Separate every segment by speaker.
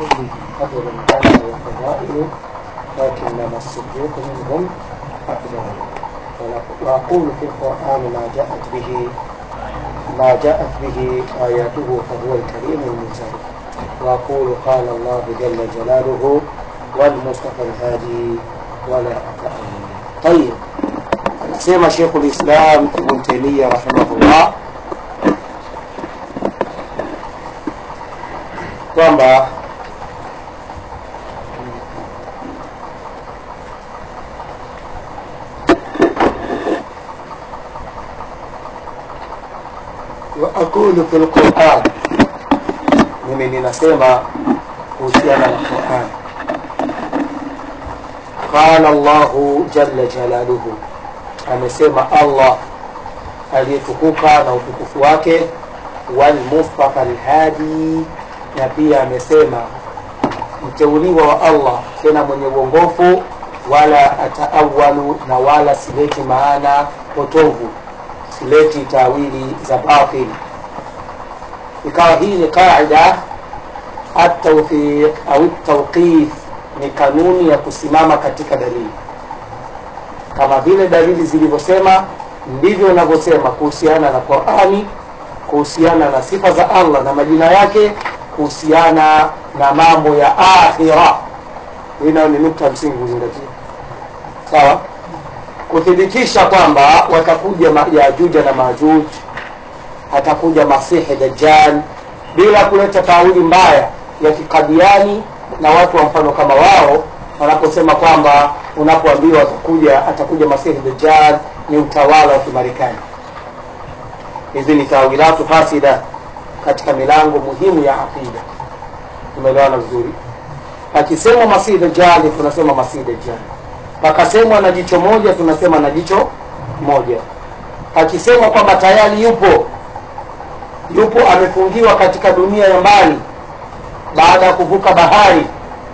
Speaker 1: كل قدر كان وفضائل لكنما الصديق منهم أفضل وأقول في القرآن ما جاءت به ما جاءت به آياته فهو الكريم المنزل وأقول قال الله جل جلاله والمصطفى الهادي ولا أتأمل طيب anasema Sheikhul Islam Ibn Taymiyyah rahimahullah kwamba wa aqulu fil Qur'an, mimi ninasema kuhusiana na Qur'an. Qala Allahu jalla jalaluhu, amesema Allah aliyetukuka na utukufu wake, wal mustafa alhadi, na pia amesema mteuliwa wa Allah tena mwenye uongofu, wala ataawalu, na wala sileti maana potovu, sileti tawili za batil. Ikawa hii ni qaida atawfiq au tawqif, ni kanuni ya kusimama katika dalili kama vile dalili zilivyosema ndivyo inavyosema kuhusiana na Qur'ani, kuhusiana na sifa za Allah na majina yake, kuhusiana na mambo ya akhira. Hii nayo ni nukta msingi kuzingatia, sawa. Kuthibitisha kwamba watakuja Yajuja na Majuj, atakuja Masihi Dajjal, bila kuleta tawili mbaya ya kikadiani na watu wa mfano kama wao wanaposema kwamba unapoambiwa atakuja atakuja Masihi Dajjal ni utawala wa Kimarekani. Hizi ni tawilatu fasida katika milango muhimu ya aqida. Tumeelewana vizuri? Akisemwa Masihi Dajjal tunasema Masihi Dajjal, pakasemwa na jicho moja tunasema na jicho moja. Akisemwa kwamba tayari yupo yupo amefungiwa katika dunia ya mbali baada ya kuvuka bahari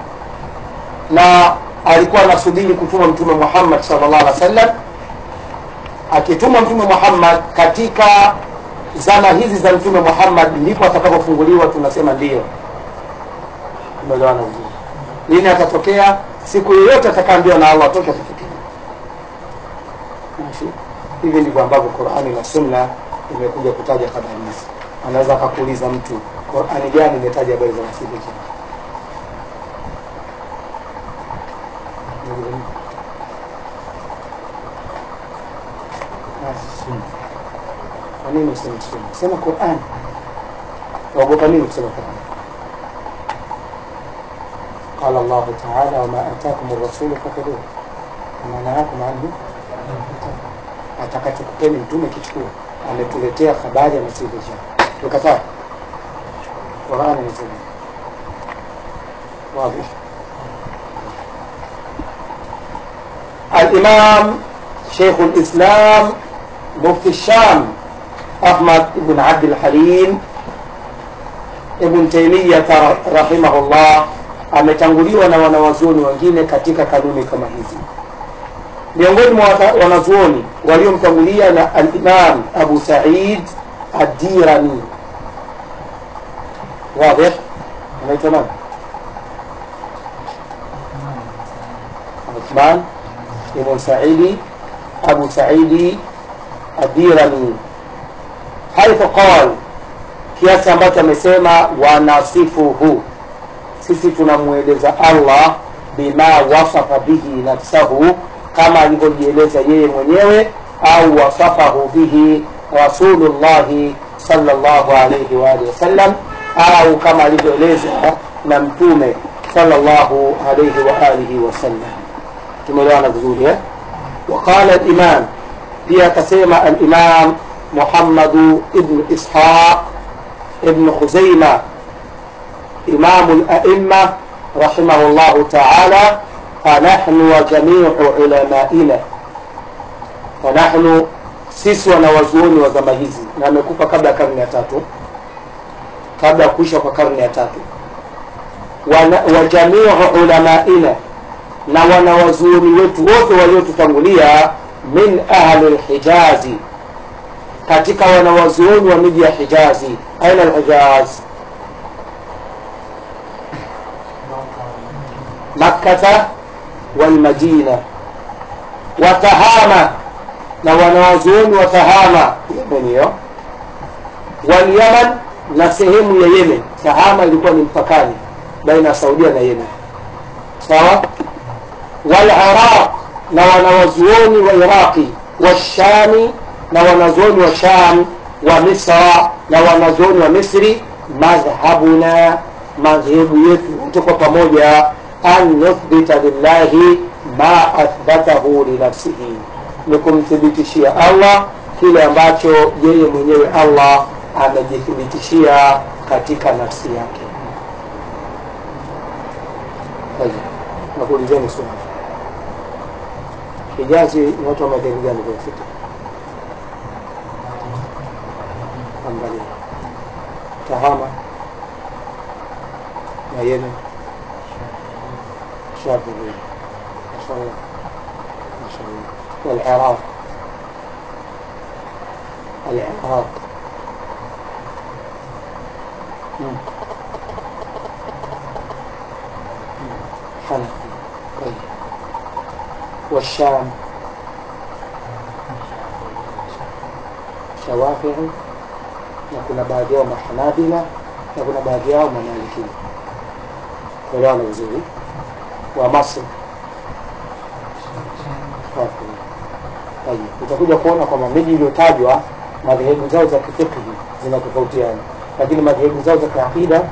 Speaker 1: na alikuwa anasubiri kutuma Mtume Muhammad sallallahu alaihi wasallam. Akituma Mtume Muhammad katika zama hizi za Mtume Muhammad ndipo atakapofunguliwa, tunasema ndiyo. Umeelewana vizuri? Lini atatokea? Siku yoyote atakaambiwa na Allah atoke, atatokea. Hivi ndivyo ambavyo Qur'ani na Sunna imekuja kutaja habari hizi. Anaweza akakuuliza mtu, Qur'ani gani imetaja habari za Masihi Dajjal? Kwa nini useme sunna? Sema Qur'an. Waogopa nini kusema Qur'an? Qala Allah Ta'ala wama atakum ar-rasulu fakhudhuhu wama nahakum anhu atakachokupeni mtume kichukua. Ametuletea habari ya Masihi Dajjal, tukataa. Qur'an inasema wazi. Al-Imam Sheikh al-Islam Mufti Sham Ahmad ibn Abdul Halim Ibn Taymiyyah rahimahullah ametanguliwa na wanawazuoni wengine katika kanuni kama hizi. Miongoni mwa wanazuoni waliomtangulia na al-Imam Abu Sa'id ad-Dirani. Wazi? Anaitwa nani? Uthman ibn Sa'idi Abu Sa'idi ad-Dirani haithu qal, kiasi ambacho amesema wanasifuhu, sisi tunamweleza Allah bima wasafa bihi nafsahu, kama alivyojieleza yeye mwenyewe, au wasafahu bihi Rasulullahi sallallahu alayhi wa alihi wasallam, au kama alivyoeleza na Mtume sallallahu alayhi wa alihi wasallam. Tumeelewana vizuri eh? Waqala al-Imam, pia akasema al-Imam محمد ابن إسحاق ابن خزيمة إمام الأئمة رحمه الله تعالى فنحن وجميع علمائنا فنحن sisi wanawazuoni wa zama hizi na amekufa kabla ya karne ya tatu kabla ya kuisha kwa karne ya tatu wa jamiu ulamaina na wanawazuoni wetu wote waliotutangulia min ahli lhijazi katika wanawazuoni wa miji ya Hijazi. Aina al-Hijaz? makkata walmadina watahama na wanawazuoni watahama yemen hiyo walyaman na sehemu ya yemen tahama ilikuwa ni mpakani baina ya saudia na yemen sawa waliraq na wanawazuoni wa iraqi washami na wanazuoni wa sham wa misra na wanazuoni wa misri madhhabuna madhehebu yetu wote kwa pamoja an nuthbita lillahi ma athbatahu linafsihi ni kumthibitishia allah kile ambacho yeye mwenyewe allah amejithibitishia katika nafsi yake nakuulizeni swali hijazi ni watu wa madhehebu gani kwenye fikra angalia tahama na yemen شافعي ما شاء الله ما شاء الله والعراق العراق مم. حنفي طيب والشام شوافعي na kuna baadhi yao mahanabila na kuna baadhi yao mamalikia kuelewana vizuri wa Masri. Tayeb, utakuja kuona kwamba miji iliyotajwa madhehebu zao za kifikhi zinatofautiana, lakini madhehebu zao za kiakida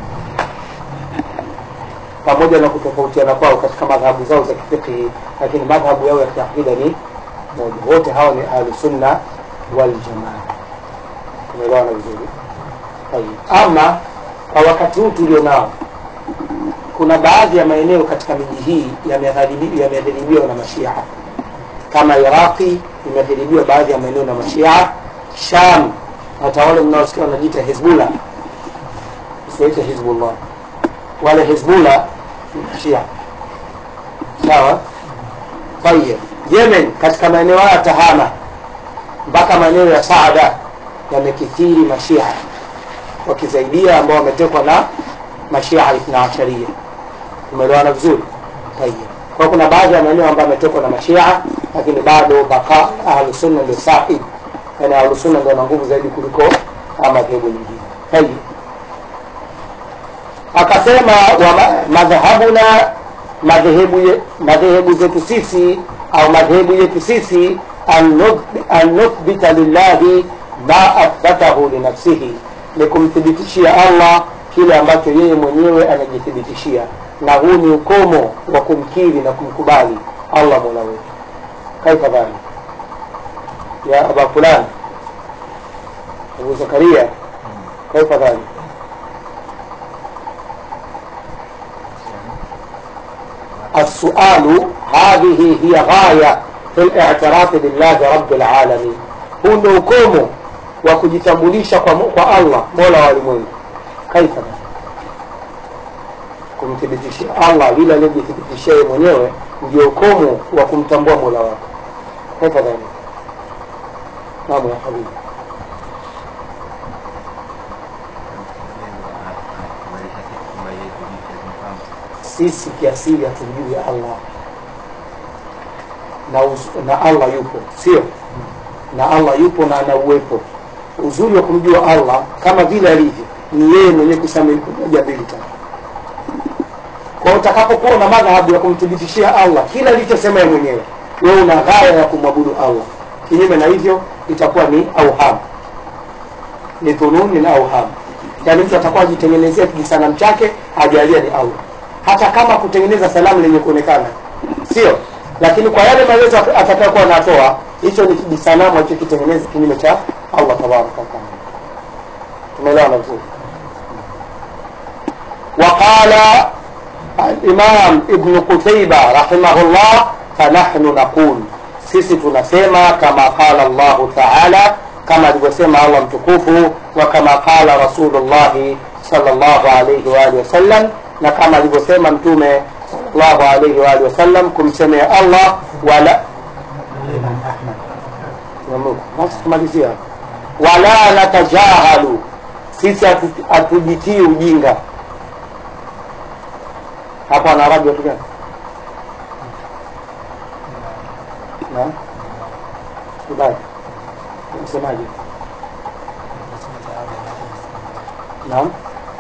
Speaker 1: pamoja na kutofautiana kwao katika madhahabu zao za kifikhi, lakini madhhabu yao ya kiakida ni moja. Wote hawa ni ahlusunna waljamaa. Tumeelewana vizuri? Tayeb, ama kwa wakati huu tulio nao kuna baadhi ya maeneo katika miji hii yamedhiribiwa na mashia kama iraqi imedhiribiwa baadhi ya maeneo na mashia sham hata wale mnaosikia wanajiita hizbullah usiwaite hizbullah wale hizbullah ni mashia sawa tayeb yemen katika maeneo haya tahama mpaka maeneo ya saada yamekithiri mashia wakizaidia ambao wametekwa na mashia ithna asharia umeelewana vizuri tayeb kwa kuna baadhi ya maeneo ambayo ametokwa na mashia lakini bado baka ahlusunna ndio sahib yani ahlusunna ndio na nguvu zaidi kuliko madhehebu nyingine tayeb akasema wa madhhabuna madhehebu madhehebu zetu sisi au madhehebu yetu sisi an nuthbita lillahi ma athbatahu linafsihi ni kumthibitishia allah kile ambacho yeye mwenyewe anajithibitishia na huu ni ukomo wa kumkiri na kumkubali allah mola wetu kaifa dhalik ya aba fulani abu zakaria kaifa dhalik السؤال هذه هي غاية في الاعتراف بالله رب العالمين huu ndio ukomo wa kujitambulisha kwa, kwa allah mola wa walimwengu kaifa kumthibitishia allah vile alivyojithibitishia yeye mwenyewe ndio ukomo wa kumtambua mola wako kaifa dhalik naam ya habibi sisi kiasili hatumjui allah na, uz, na allah yupo sio na allah yupo na ana uwepo uzuri wa kumjua allah kama vile alivyo ni yeye mwenyewe kusema moja mbili tatu kwa utakapokuwa na madhahabu ya kumthibitishia allah kila alichosema yeye mwenyewe wewe una ghaya ya kumwabudu allah kinyume na hivyo itakuwa ni auham ni dhununi na auham yaani mtu atakuwa ajitengenezea kijisanamu chake ajalia ni allah hata kama kutengeneza salamu lenye kuonekana sio lakini kwa yale maelezo atakayokuwa anatoa hicho ni kijisanamu alichokitengeneza kinyume cha allah tabaraka wataala tumeelewana vizuri وقال الإمام ابن قتيبة رحمه الله فنحن نقول sisi tunasema kama qala Allahu taala kama alivyosema Allah mtukufu wa kama qala Rasulullahi sallallahu alayhi wa alihi wasallam na kama alivyosema mtume sallallahu alayhi wa alihi wasallam kumsemea Allah wala tumalizia wala natajahalu sisi hatujitii ujinga hapo anaraji watu gani na ibada msemaji naam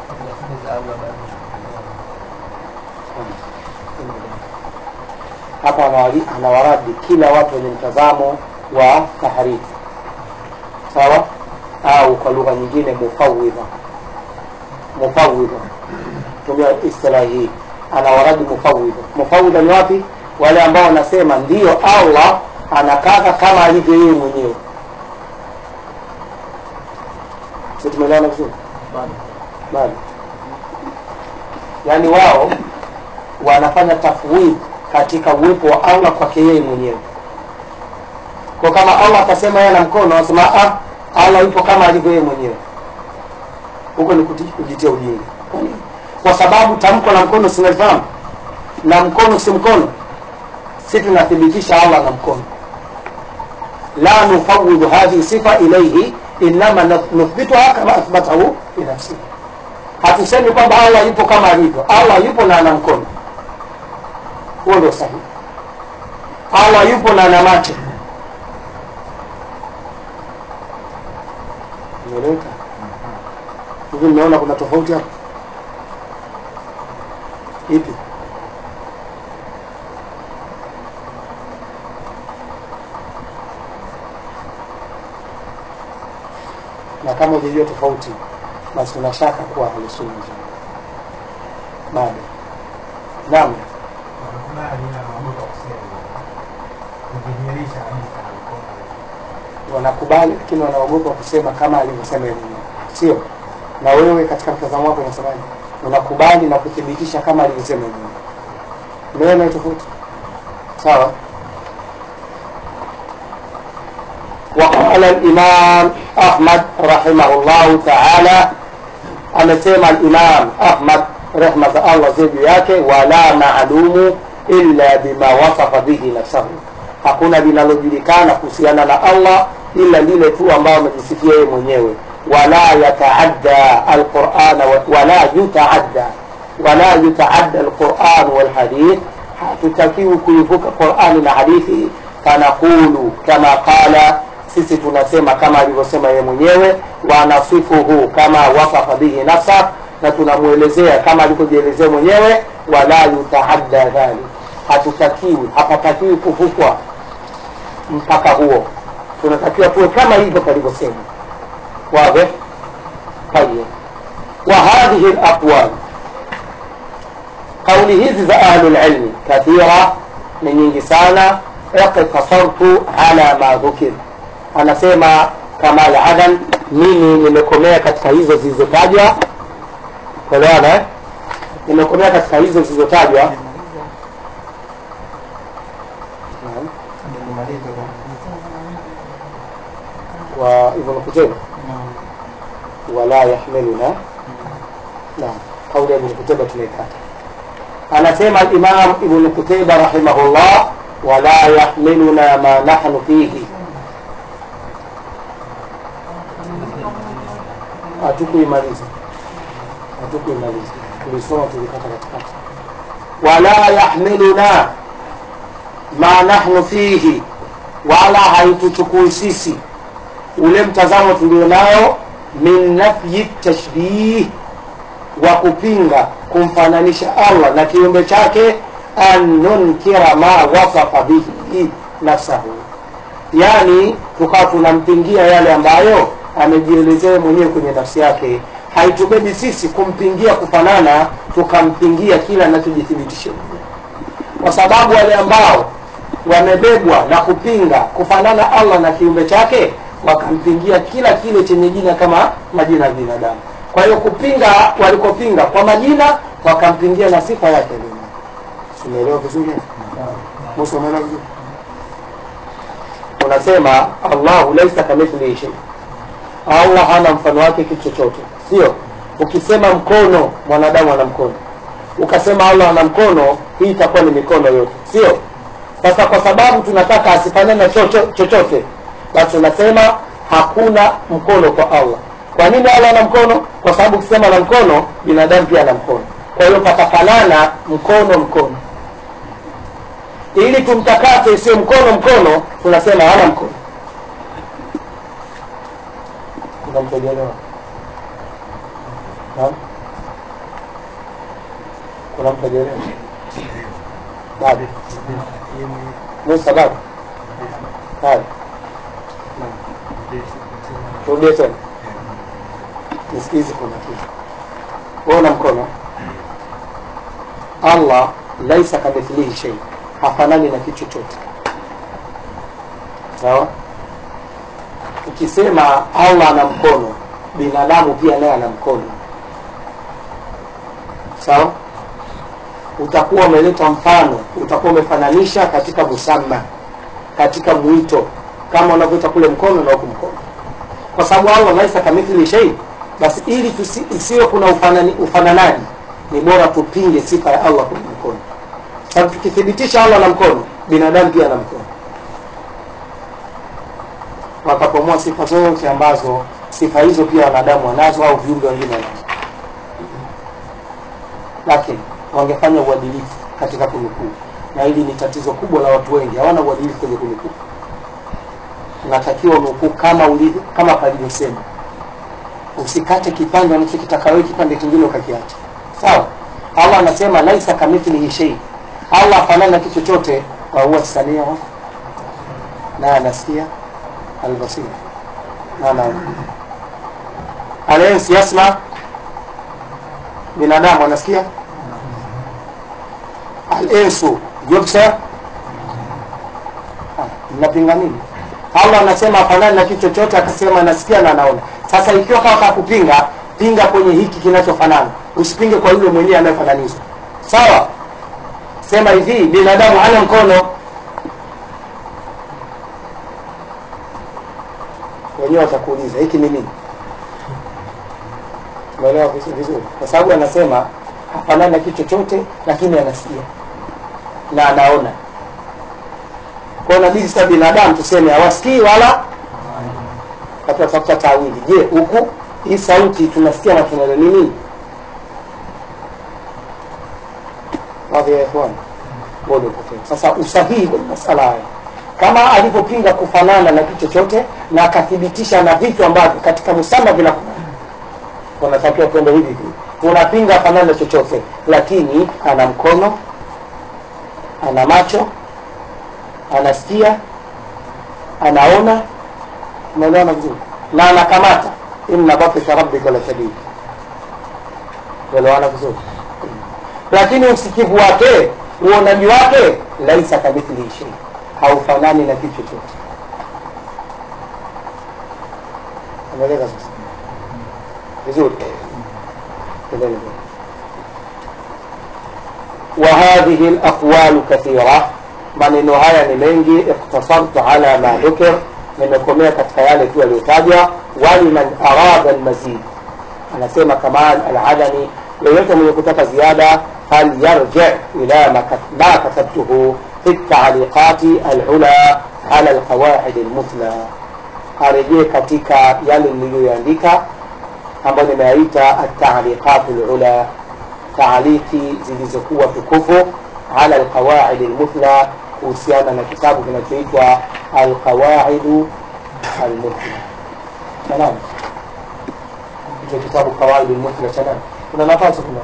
Speaker 1: hapa anawali- anawaradi kila watu wenye mtazamo wa taharifu sawa au kwa lugha nyingine mufawidha mufawidha tumia istilahi hii anawaradi mufawidha mufawidha ni wapi wale ambao wanasema ndiyo allah anakaka kama alivyo yeye mwenyewe si tumeelewana vizuri bado yaani wao wanafanya tafwid katika uwepo wa allah kwake yeye mwenyewe kwa kama allah akasema yeye ana mkono wanasema ah, allah yupo kama alivyo yeye mwenyewe huko ni kuti- kujitia ujinga Kwa nini? kwa sababu tamko la mkono sinalifahamu na mkono si mkono si tunathibitisha allah na mkono la nufawidhu hadhihi sifa ilaihi inama nuthbituha kama athbatahu binafsihi hatusemi kwamba allah yupo kama alivyo allah yupo na ana mkono huo ndio sahihi allah yupo na ana macho imeleweka hivi mmeona kuna tofauti hapo ipi na kama hujajua tofauti basi una shaka kuwa ahlusunna jamaa bado naam
Speaker 2: wanakubali ila wanaogopa kusema kudhihirisha kabisa na mkono
Speaker 1: wanakubali lakini wanaogopa kusema kama alivyosema yeye mwenyewe sio na wewe katika mtazamo wako unasemaje unakubali na kuthibitisha kama alivyosema yeye mwenyewe umeona hiyo tofauti sawa وقال الإمام أحمد رحمه الله تعالى amesema al-Imam Ahmad rehma za Allah ziwe juu yake, wala maalumu illa bima wasafa bihi nafsahu, hakuna linalojulikana kuhusiana na Allah ila lile tu ambao amejisifia yeye mwenyewe. Wala yataadda alqurana wala yutaadda wala yutaadda alquran walhadith, hatutakiwi kuivuka Qurani na hadithi. Fanaqulu kama qala sisi tunasema kama alivyosema yeye mwenyewe wanasifuhu kama wasafa bihi nafsa na tunamwelezea kama alivyojielezea mwenyewe wala yutaadda dhalik hatutakiwi hapatakiwi kuvukwa mpaka huo tunatakiwa tuwe kama hivyo palivyosema واضح طيب وهذه الأقوال قولي hizi za أهل العلم كثيرة ni nyingi sana اقتصرت على ما ذكر anasema Kamal Adan mimi nimekomea katika hizo zilizotajwa kuelewana eh? nimekomea katika hizo zilizotajwa Naam. wa Ibn Qutayba wala yahmiluna naam kauli ya Ibn Qutayba tunaikata anasema al-Imam Ibn Qutayba rahimahullah wala yahmiluna ma nahnu fihi hatukuimaliza hatukuimaliza tulisoma tulikata katikati wala yahmiluna ma nahnu fihi wala haituchukui sisi ule mtazamo tulionao min nafyi tashbih wa kupinga kumfananisha allah na kiumbe chake an nunkira ma wasafa bihi nafsahu yani tukawa tunampingia yale ambayo amejielezea mwenyewe kwenye nafsi yake haitubebi sisi kumpingia kufanana tukampingia kila anachojithibitisha mwenyewe kwa sababu wale ambao wamebebwa na kupinga kufanana allah na kiumbe chake wakampingia kila kile chenye jina kama majina ya binadamu kwa hiyo kupinga walikopinga kwa majina wakampingia na sifa yake lina umeelewa vizuri musa umeelewa vizuri unasema allahu laisa kamithlihi shay allah hana mfano wake kitu chochote sio ukisema mkono mwanadamu ana mkono ukasema allah ana mkono hii itakuwa ni mikono yote sio sasa kwa sababu tunataka asifanane na chocho- chochote basi tunasema hakuna mkono kwa allah kwa nini allah ana mkono kwa sababu ukisema ana mkono binadamu pia ana mkono kwa hiyo patafanana mkono mkono ili tumtakase sio mkono mkono tunasema hana mkono kuna mtu hajaelewa Naam? kuna mtu hajaelewa bado ni sababu haya Naam. turudie tena nisikizi kwa makini uona mkono allah laisa kamithlihi shei hafanani na kitu chochote sawa ukisema allah ana mkono binadamu pia naye ana mkono sawa utakuwa umeleta mfano utakuwa umefananisha katika musamma katika mwito kama unavyoita kule mkono na huku mkono kwa sababu allah laisa kamithli shei basi ili tusi, isiwe kuna ufanani, ufananaji ni bora tupinge sifa ya allah kwenye mkono sababu tukithibitisha allah na mkono binadamu pia ana mkono wakapomoa sifa zote ambazo sifa hizo pia wanadamu wanazo au viumbe wengine wanazo lakini wangefanya uadilifu katika kunukuu na hili ni tatizo kubwa la watu wengi hawana uadilifu kwenye kunukuu unatakiwa unukuu kama ulivyo kama palivyosema usikate kipande unachokitaka wewe kipande kingine ukakiacha sawa allah anasema laisa kamithlihi shei allah afanani na kitu chochote wahuwa samiu na anasikia albasir na anaona alensi yasma binadamu anasikia alinsu yubsar mnapinga nini allah anasema afanani na kitu chochote akasema anasikia na anaona sasa ikiwa kama kupinga pinga kwenye hiki kinachofanana usipinge kwa yule mwenyewe anayefananizwa sawa sema hivi binadamu hana mkono wenyewe watakuuliza hiki ni nini umeelewa vizu- vizuri kwa sababu anasema hafanani na kitu chochote lakini anasikia na anaona kwa hiyo inabidi sasa binadamu tuseme hawasikii wala tafuta tawili je huku hii sauti tunasikia na tunaelewa ni nini radhi ya ikhwan bado upotea sasa usahihi kwenye masala haya kama alivyopinga kufanana na kitu chochote na akathibitisha na vitu ambavyo katika musama vinafanana wanatakiwa kwenda hivi hivi unapinga afanana na chochote lakini ana mkono ana macho anasikia anaona unaelewana vizuri na anakamata inna batisha rabbika la shadid unaelewana vizuri lakini usikivu wake uonaji wake laisa kamithlihi shei haufanani na kitu chochote umeeleza sasa vizuri Endelea. وهذه الأقوال كثيرة maneno haya ni mengi iktasartu ala ma dhukir nimekomea katika yale tu yaliyotajwa waliman arada almazid anasema kamal aladani yeyote mwenye kutaka ziada falyarji ila ma kat- ma katabtuhu fi taliqati alula ala alqawaid almuthla arejee katika yale niliyoandika ambayo nimeyaita ataliqatu lula taaliki zilizokuwa tukufu ala alqawaidi lmuthla kuhusiana na kitabu kinachoitwa alqawaidu almuthla cha nani hicho kitabu qawaidu lmuthla cha nani kuna nafasi kuna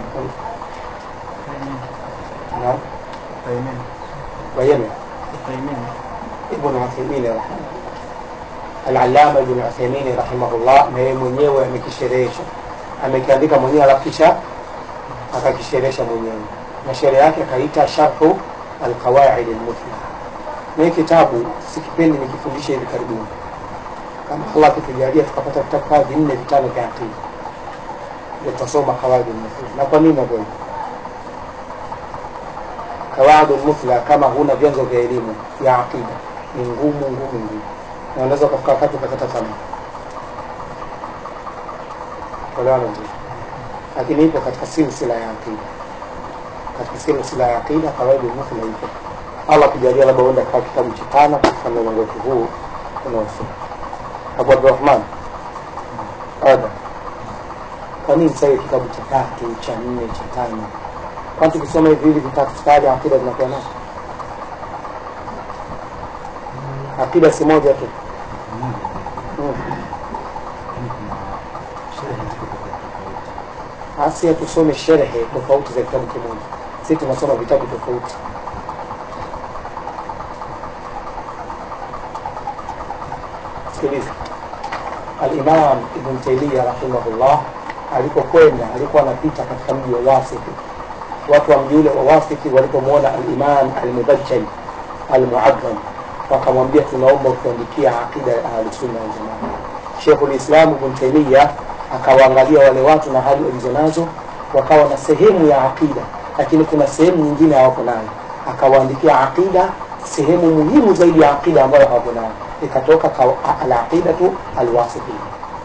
Speaker 1: naam wayeme ibn uthaymin rahimahullah alalama ibn uthaymin rahimahullah na yeye mwenyewe amekisherehesha amekiandika mwenyewe alafu kisha akakisherehesha mwenyewe na sherehe yake akaita sharhu alqawaid almuthla na hii kitabu sikipendi nikifundisha hivi karibuni kama allah akitujalia tukapata vitabu kaa vinne vitano vya aqida ndio tutasoma qawaid almuthla na kwa nini navyo qawaid almuthla kama huna vyanzo vya elimu ya aqida ni ngumu ngumu ngumu na unaweza ukafika wakati ukakata tamaa kuelewana vizuri lakini ipo katika silsila ya aqida katika silsila ya aqida kawaidi muthla ipo allah kujalia labda uenda kaa kitabu cha tano katika mlango wetu huu unaosoma abu abdurahman ada kwa nini sasa hivi kitabu cha tatu cha nne cha tano kwani tukisoma hivi hivi vitatu tayari akida tunakuwa nayo akida si moja tu mm. asi tusome sherehe tofauti za kitabu kimoja sisi tunasoma vitabu tofauti sikiliza alimam ibn taimia rahimahullah alipokwenda alikuwa anapita katika mji wa wasiti watu wa mji ule wa wasiti walipomwona alimam almubajjal almuadham wakamwambia tunaomba kuandikia aqida ya ahlusunna waljamaa shekhu lislam ibn taimia akawaangalia wale watu na hali walizonazo wakawa na sehemu ya aqida lakini kuna sehemu nyingine hawako nayo akawaandikia aqida sehemu muhimu zaidi ya aqida ambayo hawako nayo ikatoka alaqidatu alwasitia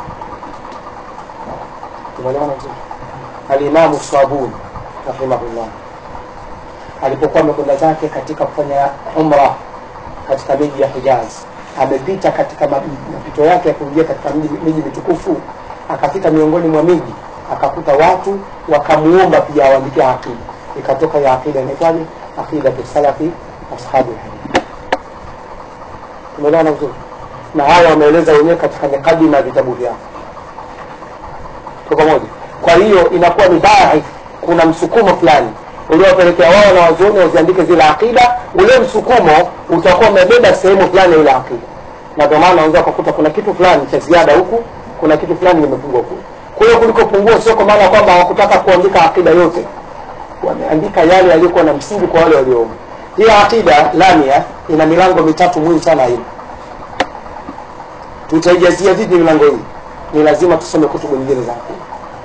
Speaker 1: tumeelewana vizuri alimamu sabuni rahimahullah alipokuwa amekwenda zake katika kufanya umra katika miji ya hijaz amepita katika mapito yake ya kuingia katika miji mitukufu akafika miongoni mwa miji akakuta watu wakamuomba pia awaandikia aqida ikatoka ya aqida inaitwaje aqidatu salafi ashabi lhadith tumeelewana vizuri na haya wameeleza wenyewe katika mikadima ya vitabu vyao tuko pamoja kwa hiyo inakuwa ni bahi kuna msukumo fulani uliowapelekea wao na wazuoni waziandike zile aqida ule msukumo utakuwa umebeba sehemu fulani ya ile aqida na ndio maana unaweza kukuta kuna kitu fulani cha ziada huku kuna kitu fulani kimepungua kule kwa hiyo kulikopungua sio kwa maana kwamba hawakutaka kuandika akida yote wameandika yale yaliyokuwa na msingi kwa wale walioomba hii akida lamia ina milango mitatu muhimu sana hii tutaijazia vipi milango hii ni lazima tusome kutubu nyingine za akida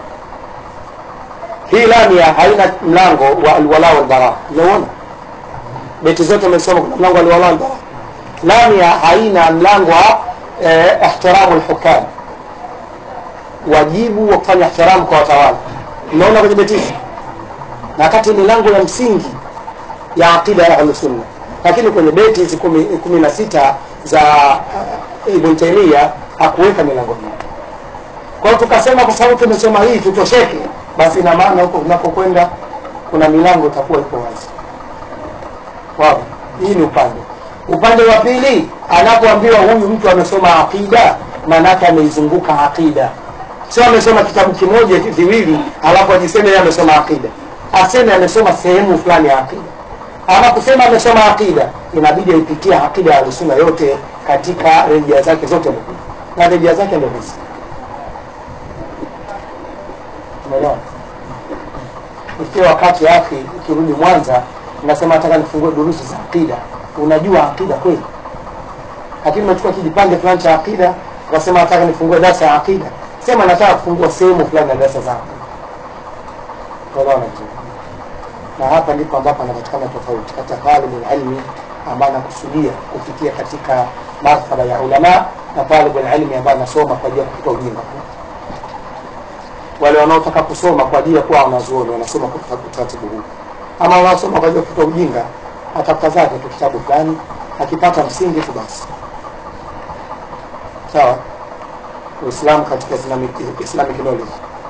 Speaker 1: hii lamia haina mlango wa alwala walbara umeona beti zote umesoma kuna mlango wa alwala walbara lamia haina mlango wa eh, ihtiramu lhukam wajibu wa kufanya ihtiramu kwa watawala umeona kwenye beti hizi na kati milango ya msingi ya aqida ya ahlusunna lakini kwenye beti hizi kumi, kumi na sita za uh, ibn taimia hakuweka milango hii kwa hiyo tukasema kwa sababu tumesoma hii tutosheke basi ina maana huko tunapokwenda kuna milango itakuwa iko wazi wow. hii ni upande upande wa pili anapoambiwa huyu mtu amesoma aqida maanake ameizunguka aqida sio amesoma kitabu kimoja viwili alafu ajiseme yeye amesoma aqida aseme amesoma sehemu fulani ya aqida ama kusema amesoma aqida inabidi aipitia aqida ya sunna yote katika rejea zake zote muhimu na rejea zake ndio hizi umeelewa ikiwa wakati akhi ukirudi mwanza unasema nataka nifungue durusi za aqida unajua aqida kweli lakini umechukua kijipande fulani cha aqida ukasema nataka nifungue darasa ya aqida sema nataka kufungua sehemu fulani ya darasa zako unaona vizuri na hapa ndipo ambapo anapatikana tofauti kati ya talibul ilmi ambaye anakusudia kufikia katika martaba ya ulama na talibul ilmi ambaye anasoma kwa ajili ya kufuta ujinga wale wanaotaka kusoma kwa ajili ya kuwa wanazuoni wanasoma kwa utaratibu huu ama wanaosoma kwa ajili ya kufuta ujinga atafuta zake tu kitabu fulani akipata msingi tu basi sawa uislamu katika islamic, islamic knowledge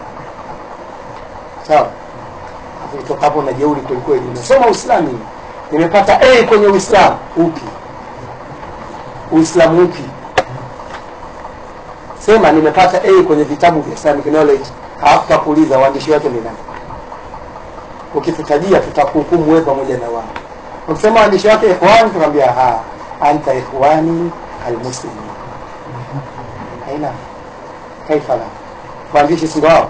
Speaker 1: sawa kutoka hapo na jeuri kwelikweli nimesoma uislamu nimepata a kwenye uislamu upi uislamu upi sema nimepata a kwenye vitabu vya islamic knowledge halafu takuuliza waandishi wake ni nani ukitutajia tutakuhukumu wewe pamoja na wao ukisema waandishi wake ikhwani tunaambia ha anta ikhwani almuslimin aina kaifa la waandishi si wao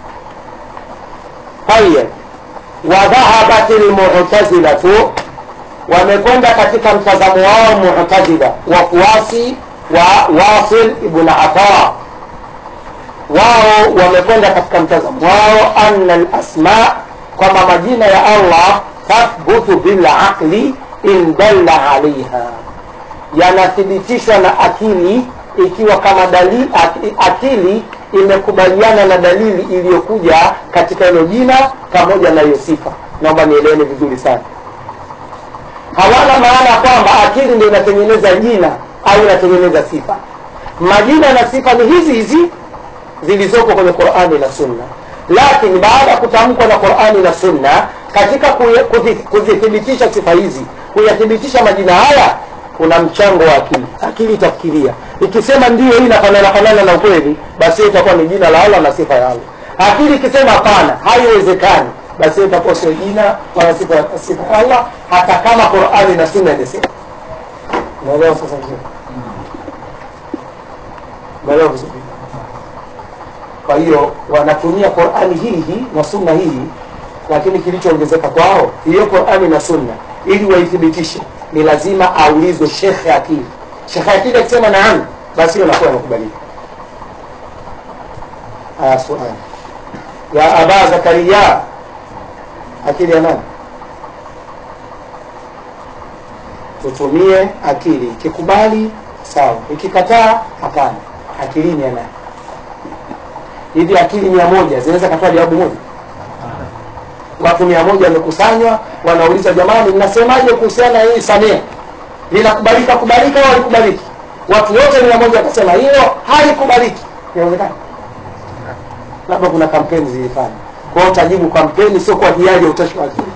Speaker 1: tayeb wadhahabat lmu'tazilatu wamekwenda katika mtazamo wao mu'tazila wafuasi wa wasil ibn ata wao wamekwenda katika mtazamo wao anna lasma kwamba majina ya allah tathbutu bilaqli in dalla alaiha yanathibitishwa na akili ikiwa kama dalili akili imekubaliana na dalili iliyokuja katika hilo jina pamoja na hiyo sifa naomba nieleweni vizuri sana hawana maana kwamba akili ndio inatengeneza jina au inatengeneza sifa majina na sifa ni hizi hizi zilizoko kwenye qurani na sunna lakini baada ya kutamkwa na qurani na sunna katika kuye- kuzi- kuzithibitisha sifa hizi kuyathibitisha majina haya kuna mchango wa akili akili itafikiria ikisema ndio hii inafanana fanana na ukweli basi hiyo itakuwa ni jina la allah na sifa ya allah akili ikisema hapana haiwezekani basi hiyo itakuwa sio jina wala sifa ya sifa ya allah hata kama qurani na sunna imesema unaelewa sasa vizuri unaelewa vizuri kwa hiyo wanatumia qurani hii hii na sunna hii lakini kilichoongezeka kwao hiyo qurani na sunna ili waithibitishe ni lazima aulizwe shekhe akili shekhe akili akisema naam basi hiyo nakuwa inakubalika aya suali ya aba zakaria akili ya nani tutumie akili ikikubali sawa ikikataa hapana akilini ya nani hivi akili mia moja zinaweza katoa jawabu moja watu mia moja wamekusanywa wanauliza jamani mnasemaje kuhusiana na hii samia linakubalika kubalika au halikubaliki watu wote mia moja wakasema hilo halikubaliki inawezekana labda kuna kampeni zilifanya kwa hiyo utajibu kampeni sio kwa hiari ya utashi wa akili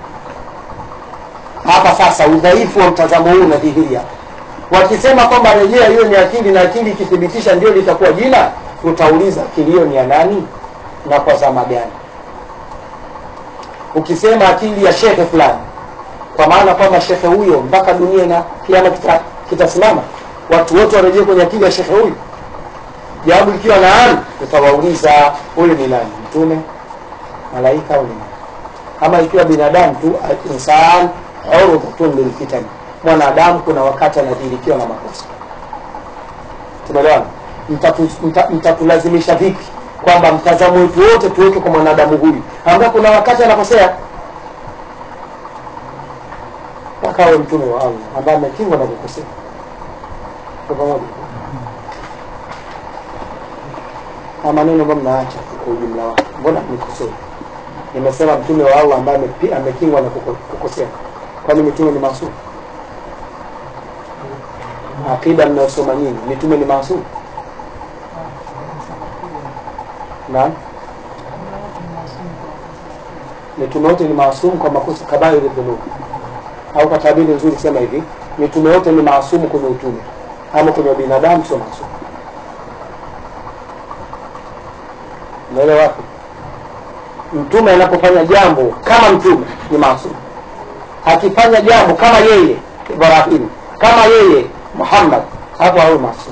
Speaker 1: hapa sasa udhaifu wa mtazamo huu unadhihiria wakisema kwamba rejea hiyo ni akili na akili ikithibitisha ndio litakuwa jina utauliza akili hiyo ni ya nani na kwa zama gani ukisema akili ya shekhe fulani kwa maana kwamba shekhe huyo mpaka dunia na kiama kita- kitasimama watu wote warejee kwenye akili ya shekhe huyu jawabu ikiwa naam utawauliza huyu ni nani mtume malaika au ni nani ama ikiwa binadamu tu insan urudhatun lilfitani mwanadamu kuna wakati anadhirikiwa na makosa tumeelewana Mtatu- mta- mtatulazimisha vipi kwamba mtazamo wetu wote tuweke kwa mwanadamu huyu ambaye kuna wakati anakosea mpaka awe mtume wa allah ambaye amekingwa na kukosea Tuko pamoja na maneno ambayo mnaacha kwa ujumla wake mbona nikosea nimesema mtume wa allah ambaye amepi- amekingwa na kuko- kukosea kwani mitume ni maasum akida mnayosoma nyinyi mitume ni maasum naam mitume wote ni maasumu kwa makosa kabairi dhunub au kwa tabiri nzuri sema hivi mitume wote ni maasumu kwenye utume ama kwenye binadamu sio maasumu unaelewa wapi mtume anapofanya jambo kama mtume ni maasumu akifanya jambo kama yeye ibrahim kama yeye muhammad hapo hawe maasumu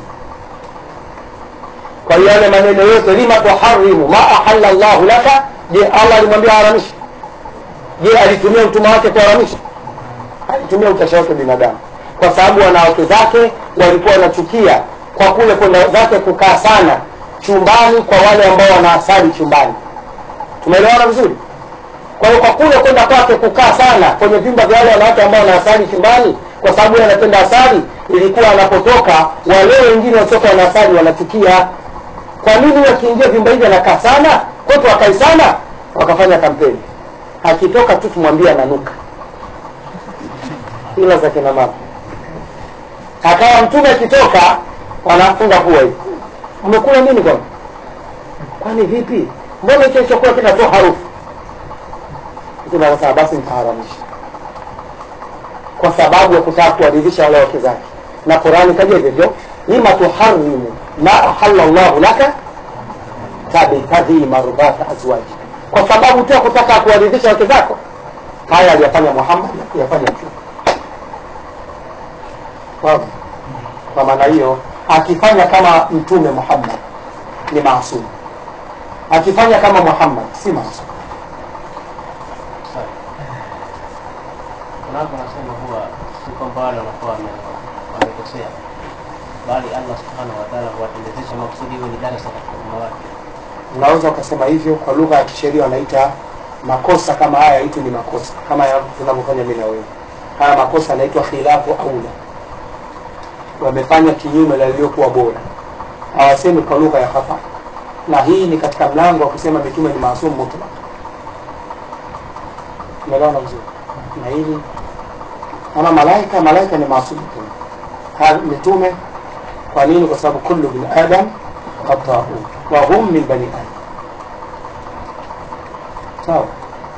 Speaker 1: kwa hiyo yale maneno yote lima tuharimu ma ahalla llahu laka je allah alimwambia haramisha je alitumia mtume wake kuharamisha alitumia utashi wake binadamu kwa sababu wanawake zake walikuwa wanachukia kwa kule kwenda zake kukaa sana chumbani kwa wale ambao wana asali chumbani tumeelewana vizuri kwa hiyo kwa kule kwenda kwake kukaa sana kwenye vyumba vya wale wanawake ambao wana asali chumbani kwa sababu yeye anapenda asali ilikuwa anapotoka wale wengine wasioka wana asali wanachukia kwa nini wakiingia vyumba hivi anakaa sana kwetu wakai sana wakafanya kampeni akitoka tu tumwambie ananuka ila za kina mama akawa mtume akitoka wanafunga pua hivi umekula nini kwani kwani vipi mbona hicho chakula kinatoa harufu mtume akasema basi nitaharamisha kwa sababu ya kutaka kuwaridhisha wale wake zake na qurani kaja hivyo lima tuharimu ma ahalla llahu laka tabtaghi mardhata azwaji kwa sababu tu ya kutaka kuwaridhisha wake zako haya aliyafanya muhammad na kuyafanya mtume Wazi. kwa maana hiyo akifanya kama mtume muhammad ni maasum akifanya kama muhammad si maasum
Speaker 3: Unapo nasema huwa si kwamba wale wanakuwa wame- wamekosea, bali Allah subhanahu wa ta'ala huwatendezesha makusudi iwe ni darasa katika umma wake.
Speaker 1: unaweza ukasema hivyo kwa lugha ya kisheria wanaita makosa kama haya itu ni makosa kama ya- tunavyofanya mimi na wewe haya makosa yanaitwa khilafu aula wamefanya kinyume na iliyokuwa bora hawasemi kwa lugha ya khata na hii ni katika mlango wa kusema mitume ni maasum mutlaq umeelewana vizuri na hili ama malaika malaika ni maasum mutlaq Ha- mitume kwa nini kwa sababu kullu bin adam khatau wa hum min bani adam sawa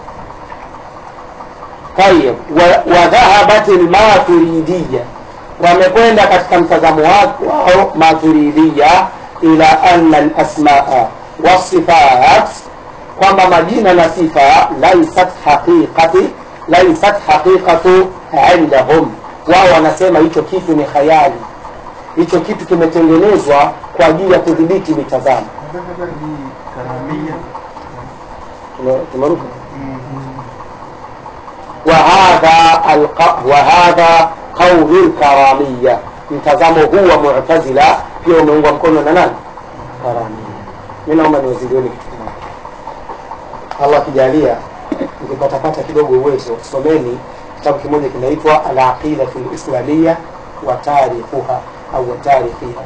Speaker 1: tayib wa- wadhahabat lmaturidiya wamekwenda katika mtazamo wa- wao maturidiya ila anna lasmaa wasifat kwamba majina na sifa laisat haqiqati laisat haqiqatu indahum wao wanasema hicho kitu ni khayali hicho kitu kimetengenezwa kwa ajili ya kudhibiti mitazamo
Speaker 2: hii karamia
Speaker 1: Tume- tumeruka وهذا الق... وهذا قول الكرامية mtazamo huu wa mu'tazila pia umeungwa mkono na nani karamia mi naomba niwazilioni kitu kimoja allah akijalia nikipatapata kidogo uwezo someni kitabu kimoja kinaitwa alaqidatu lislamia wa tarikhuha au wa tarikhiha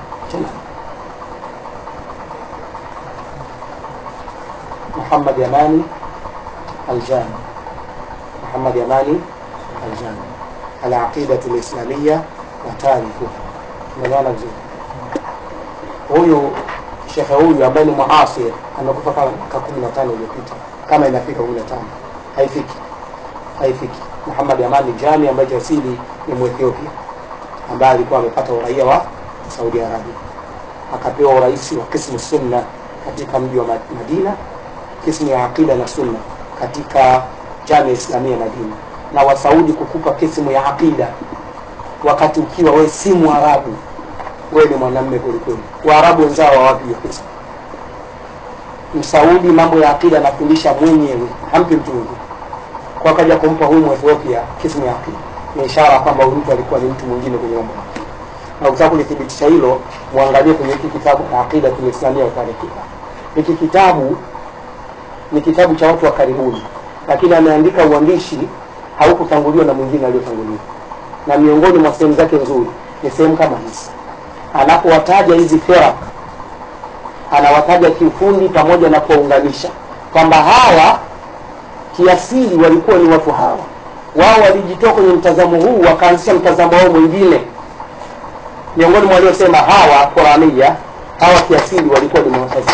Speaker 1: muhammad yamani aljami محمد يماني الجامع العقيدة الإسلامية وتاريخها umeelewana vizuri huyu shekhe huyu ambaye ni muasir amekufa kama mwaka kumi na tano iliyopita kama inafika kumi na tano haifiki haifiki muhammad amani jami ambaye kiasili ni mwethiopia ambaye alikuwa amepata uraia wa saudi arabia akapewa urais wa kismu sunna katika mji wa Ma- madina kismu ya aqida na sunna katika jamia islamia madina na wasaudi kukupa kismu ya aqida wakati ukiwa wewe si mwarabu wewe ni mwanamme kwelikweli waarabu wenzao hawapi hiyo kismu msaudi mambo ya aqida anafundisha mwenyewe hampi mtu mwingine kwa akaja kumpa huyu mwethiopia kismu ya aqida ni ishara kwamba huyu mtu alikuwa ni mtu mwingine kwenye mambo ya aqida na ukitaka kulithibitisha hilo mwangalie kwenye hiki kitabu aqida tulislamia utarikika hiki kitabu ni kitabu cha watu wa karibuni lakini ameandika uandishi haukutanguliwa na mwingine aliyotangulia na miongoni mwa sehemu zake nzuri ni sehemu kama hizi anapowataja hizi firak anawataja kiufundi pamoja na kuwaunganisha kwamba hawa kiasili walikuwa ni watu hawa wao walijitoa kwenye mtazamo huu wakaanzisha mtazamo wao mwingine miongoni mwa waliosema hawa Qurania hawa kiasili walikuwa ni Mu'tazila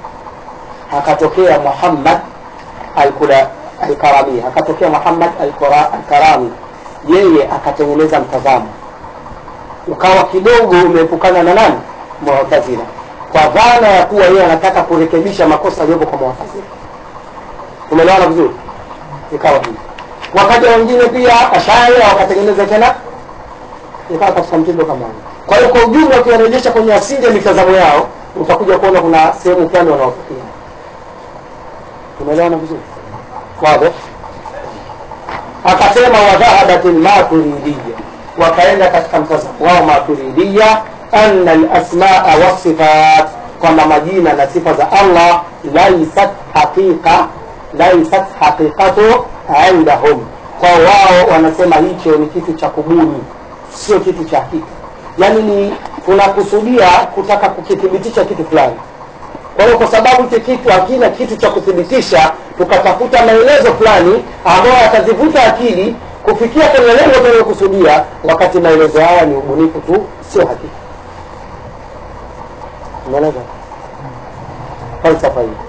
Speaker 1: akatokea Muhammad al-Kula al-Karami akatokea Muhammad al-Qura- al-Karami yeye akatengeneza mtazamo ukawa kidogo umeepukana na nani Mu'tazila kwa dhana ya kuwa yeye anataka kurekebisha makosa yaliyopo kwa Mu'tazila umeelewana vizuri ikawa hivi wakaja wengine pia ashaira wakatengeneza tena ikawa katika mtindo kama huo kwa hiyo kwa ujumla ukiwarejesha kwenye asili ya mitazamo yao utakuja kuona kuna sehemu fulani wanaofikia tumeelewana vizuri wazi akasema wadhahabat lmaturidiya wakaenda katika mtazamo wao maturidiya anna lasmaa wasifat kwamba majina na sifa za allah laisat haqiqa laisat haqiqatu indahum kwa wao wanasema hicho ni kitu cha kubuni sio kitu cha hakika yaani ni tunakusudia kutaka kukithibitisha kitu fulani kwa hiyo kwa sababu hicho kitu hakina kitu cha kuthibitisha tukatafuta maelezo fulani ambayo yatazivuta akili kufikia kwenye lengo tunayokusudia wakati maelezo haya ni ubunifu tu sio hakika umeeleza falsafa hii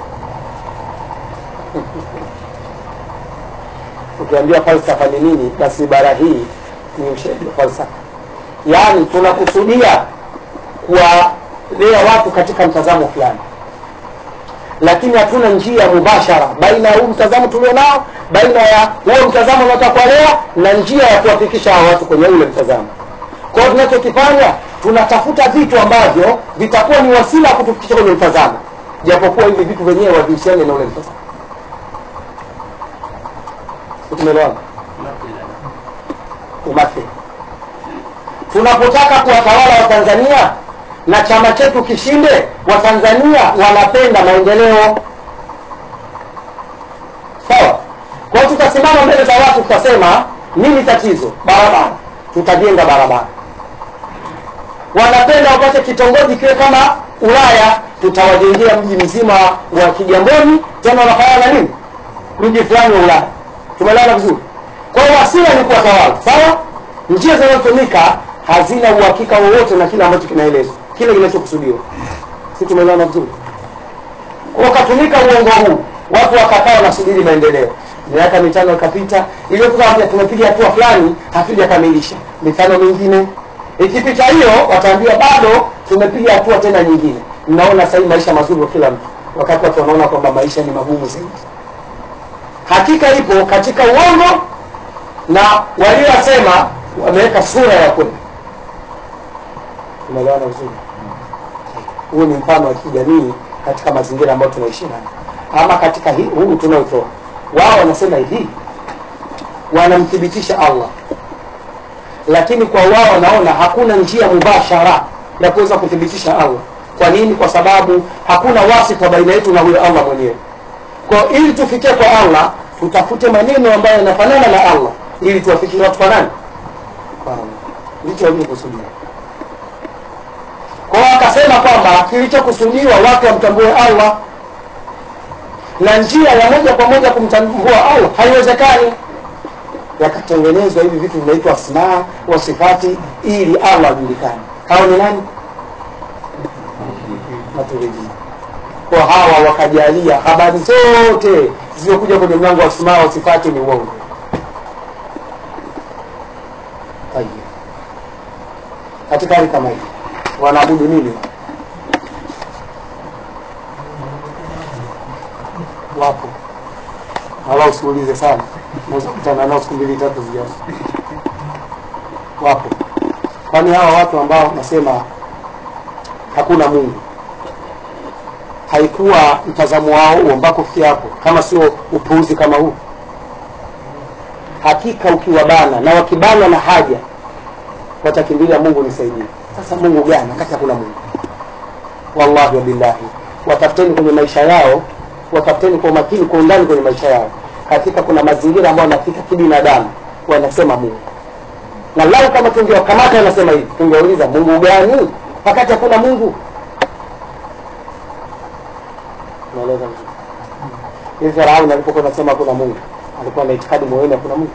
Speaker 1: ukiambia falsafa ni nini basi ibara hii ni ushahidi wa falsafa yaani tunakusudia kuwalea watu katika mtazamo fulani lakini hatuna njia mubashara baina ya huu mtazamo tulionao baina ya huo mtazamo unaotaka kuwalea na njia ya kuwafikisha hawa watu kwenye ule mtazamo kwa hiyo tunachokifanya tunatafuta vitu ambavyo vitakuwa ni wasila wa kutufikisha kwenye mtazamo japokuwa hivi vitu vyenyewe havihusiani na ule mtazamo tumeelewana umathili tunapotaka kuwatawala watanzania na chama chetu kishinde watanzania wanapenda maendeleo sawa kwa hiyo tutasimama mbele za watu tutasema nini tatizo barabara tutajenga barabara wanapenda wapate kitongoji kiwe kama ulaya tutawajengea mji mzima wa kigamboni tena wanafanana na nini mji fulani wa ulaya tumeelewana vizuri kwa hiyo wasila ni kuwatawala sawa njia zinazotumika hazina uhakika wowote na kile ambacho kinaelezwa kile kinachokusudiwa si tumeelewana vizuri kwa ukatumika uongo huu watu wakakaa wanasubiri maendeleo miaka mitano ikapita iliyokuwa tumepiga hatua fulani hatujakamilisha mitano mingine ikipita hiyo wataambiwa bado tumepiga hatua tena nyingine mnaona sahii maisha mazuri kwa kila mtu wakati watu wanaona kwamba maisha ni magumu zaidi hakika ipo katika uongo na waliosema wameweka sura ya kweli tumeelewana vizuri huu ni mfano wa kijamii katika mazingira ambayo tunaishi nayo ama katika hii huu tunaotoa wao wanasema hivi wanamthibitisha allah lakini kwa wao wanaona hakuna njia mubashara ya kuweza kuthibitisha allah kwa nini kwa sababu hakuna wasifa baina yetu na huyo allah mwenyewe kwa ili tufikie kwa allah tutafute maneno ambayo yanafanana na allah ili tuwafikie watu kwa nani kwa allah ndicho waliokusudia kwao akasema kwamba kilichokusudiwa watu wamtambue allah na njia ya moja kwa moja kumtambua allah haiwezekani yakatengenezwa hivi vitu vinaitwa asmaa wa sifati ili allah ajulikane hao ni nani maturidi kwa hawa wakajalia habari zote zilizokuja kwenye mlango wa asmaa wa sifati ni uongo Tayeb. katika hali kama hii wanaabudu nini wapo wala usiulize sana naweza kutana nao siku mbili tatu zijazo wapo kwani hawa watu ambao nasema hakuna mungu haikuwa mtazamo wao huo mpaka kufikia hapo kama sio upuuzi kama huu hakika ukiwabana na wakibana na haja watakimbilia mungu nisaidie sasa mungu gani wakati hakuna mungu wallahi wabillahi watafuteni kwenye maisha yao watafuteni kwa umakini kwa undani kwenye maisha yao hakika kuna mazingira ambayo wanafika kibinadamu wanasema mungu na lau kama tungewakamata anasema hivi tungeuliza mungu gani wakati hakuna mungu naeleza vizuri hivi farauni alipokuwa nasema hakuna mungu alikuwa na itikadi moyoni hakuna mungu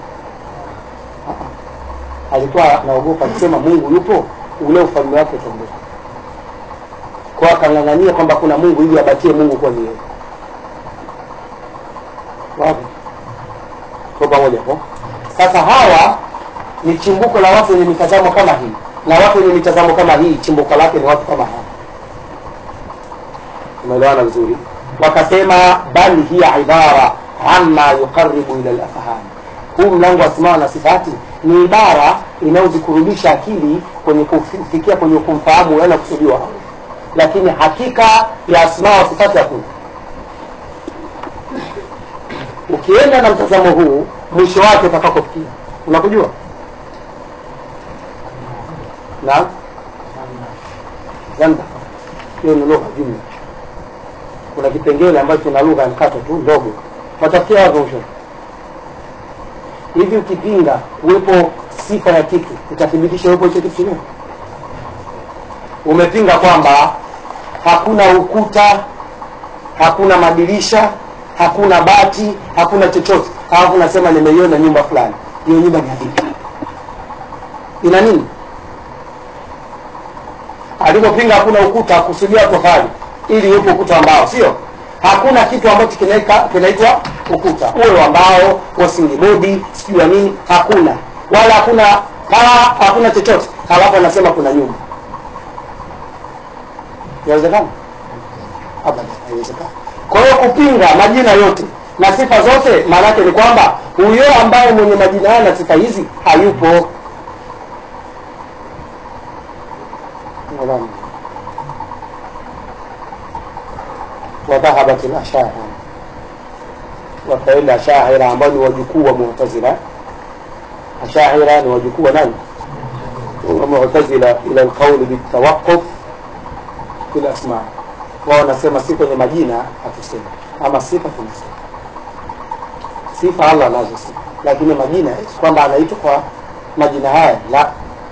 Speaker 1: Ah-ah. alikuwa anaogopa akisema mungu yupo ule ufalme wake utaondoka kwa akang'ang'ania kwamba kuna mungu ili abakie mungu kwa niye wapi kwa pamoja po sasa hawa ni chimbuko la watu wenye mitazamo kama hii na watu wenye mitazamo kama hii chimbuko lake ni watu kama hawa umeelewana vizuri wakasema bal hiya ibara amma yuqaribu ila lafham huu mlango wa asmaa na sifati ni ibara inayozikurubisha akili kwenye kufikia kwenye kumfahamu yana kusudiwa Allah lakini hakika ya asmaa wa sifati hakuna ukienda na mtazamo huu mwisho wake utakakofikia unakujua na zanda hiyo ni lugha jumla kuna kipengele ambacho kina lugha ya mkato tu ndogo watafikia wapi mwisho hivi ukipinga uwepo sifa ya kitu utathibitisha uwepo hicho kitu chenyewe umepinga kwamba hakuna ukuta hakuna madirisha hakuna bati hakuna chochote alafu nasema nimeiona nyumba fulani hiyo nyumba ni vipi ina nini alipopinga hakuna ukuta kusudia tofali ili uwepo ukuta ambao sio hakuna kitu ambacho kinaika- kinaitwa ukuta uwe wa mbao wasingibodi sijui ya nini hakuna wala hakuna paa hakuna chochote halafu anasema kuna nyumba inawezekana abadan haiwezekani kwa hiyo kupinga majina yote na sifa zote maana yake ni kwamba huyo ambaye mwenye majina haya na sifa hizi hayupo Nadhani. wadhahabat lashaira wakaenda ashaira ambao ni wajukuu wa mu'tazila ashaira ni wajukuu wa nani wa mu'tazila ila alqauli bitawaquf fi lasma wao wanasema si kwenye majina hatusemi ama sifa tunasema sifa allah anazo sifa lakini majina kwamba anaitwa kwa majina haya la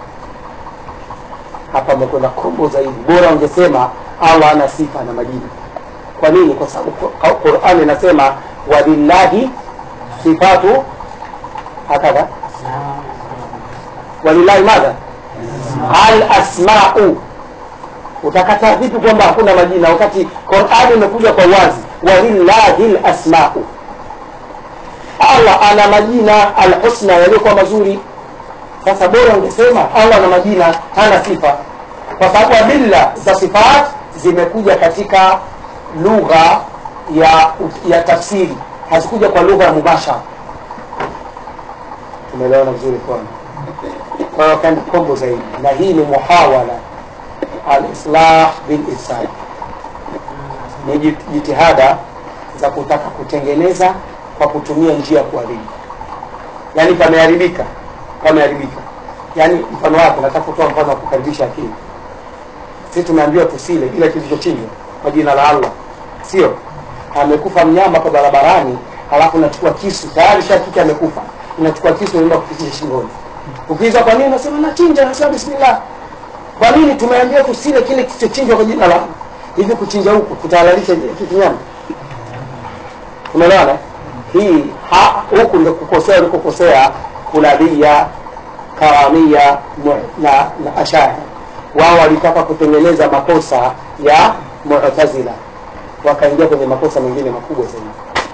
Speaker 1: hapa amekwenda kombo zaidi bora ungesema allah ana sifa na majina kwa nini kwa sababu Qur- qurani inasema walillahi sifatu hakadha walillahi madha al asmau utakataa vipi kwamba hakuna majina wakati qurani imekuja kwa wazi walillahi lasmau allah ana majina alhusna yaliyokuwa mazuri sasa bora ungesema allah ana majina hana sifa kwa sababu adilla za sifat zimekuja katika lugha ya ya tafsiri hazikuja kwa lugha ya mubashara tumeelewana vizuri kwana kwa hiyo kaenda kombo zaidi na hii ni muhawala alislah bilisad ni jit- jitihada za kutaka kutengeneza kwa kutumia njia ya kuharibu yaani pameharibika pameharibika yaani mfano wake nataka kutoa mfano wa kukaribisha akili sisi tumeambiwa tusile kile kilichochinjwa kwa jina la allah sio amekufa mnyama kwa barabarani halafu unachukua kisu tayari shakiki amekufa unachukua kisu unaenda kupitisha shingoni ukiiza kwa nini unasema nachinja nasema bismillah kwa nini tumeambiwa tusile kile kilichochinjwa kwa jina la allah hivi kuchinja huku kutahalalisha kinyama umeelewana hii ha- huku ndio kukosea ulikokosea kulabia karamia mu- na, na ashari wao walitaka kutengeneza makosa ya mu'tazila wakaingia kwenye makosa mengine makubwa zaidi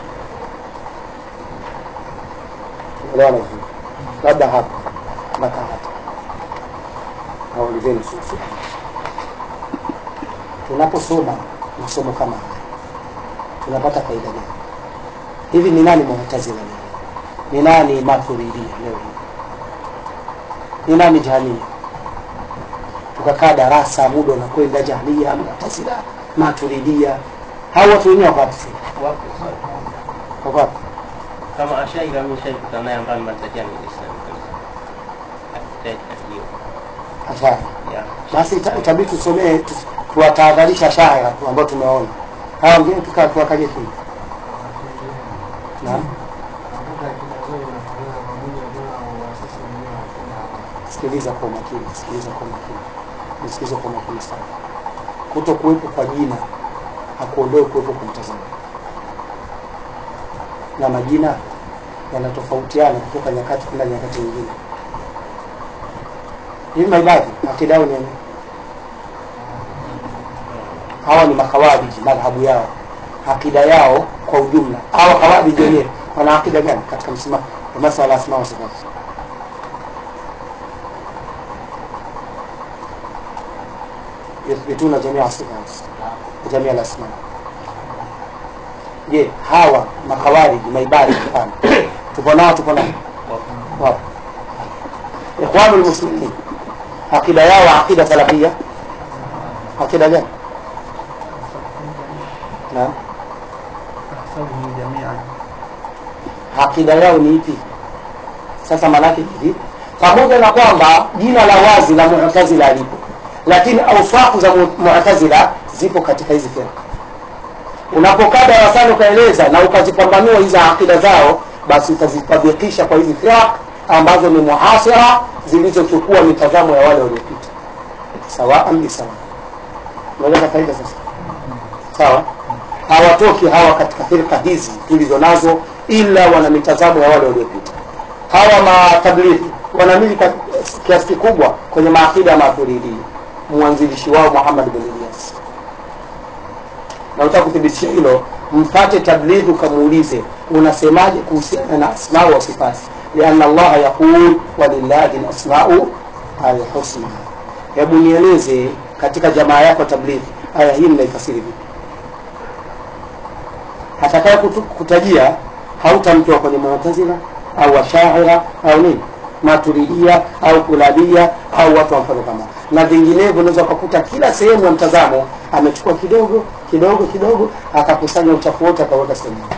Speaker 1: umeelewana vizuri labda hapa mpaka hapa naulizeni sisi tunaposoma masomo kama haya tunapata faida gani hivi ni nani mu'tazila leo ni nani maturidia leo hii ni nani jahania tukakaa darasa muda unakwenda jahania mu'tazila maturidia hao watu wenyewe wako wapi sasa?
Speaker 3: wapo sana.
Speaker 1: wako wapi
Speaker 3: kama ashaira mimi shaikutana naye ambaye mataja ni Islam kabisa akitaja hiyo
Speaker 1: ashari
Speaker 3: ya
Speaker 1: basi ita- itabidi tusomee tu- tuwatahadharisha shaira tu ambao tumeona hawa wengine tuka- tuwakaje chini naam sikiliza kwa umakini sikiliza kwa umakini nisikilize kwa umakini sana kuto kuwepo kwa jina hakuondoe kuwepo kwa mtazamo na majina yanatofautiana kutoka nyakati kwenda nyakati nyingine hivi maibadhi akida yao ni nini? hawa ni makawariji madhhabu yao akida yao kwa ujumla hawa kawariji wenyewe wana akida gani katika msimamo wa masala ya asma wa sifati yuthbituna jamia sifat jamia lasma je hawa makawariji maibadi mfano tupo nao tupo nao wapo ikhwanu lmuslimin akida yao akida salafia akida gani naam
Speaker 2: أحسبهم جميعا
Speaker 1: akida yao ni ipi sasa maanake hivi pamoja na kwamba jina la wazi la mu'tazila lipo lakini ausafu za mu- mu'tazila zipo katika hizi firqa unapokaa darasani ukaeleza na ukazipambanua hizi akida zao basi utazitabikisha kwa hizi firaq ambazo ni muasira zilizochukua mitazamo ya wale waliopita sawaan bisawa unaeleza faida sasa sawa hawatoki hawa katika firqa hizi tulizo nazo ila wana mitazamo ya wale waliopita hawa matablighi wanamili kwa kiasi kikubwa kwenye maakida ya maturidii mwanzilishi wao Muhammad bin Ilyas na utaka kuthibitisha hilo mpate tablighi ukamuulize unasemaje kuhusiana na asmau wa sifati lianna allaha yaqul walillahi lasmau alhusna hebu nieleze katika jamaa yako tablighi aya hii mnaifasiri vipi atakaye kutu- kutajia hautamtoa kwenye mu'tazila au washaira au nini maturidia au kulabia au watu wa mfano kama na vinginevyo unaweza ukakuta kila sehemu ya mtazamo amechukua kidogo kidogo kidogo akakusanya uchafu wote akaweka sehemu moja.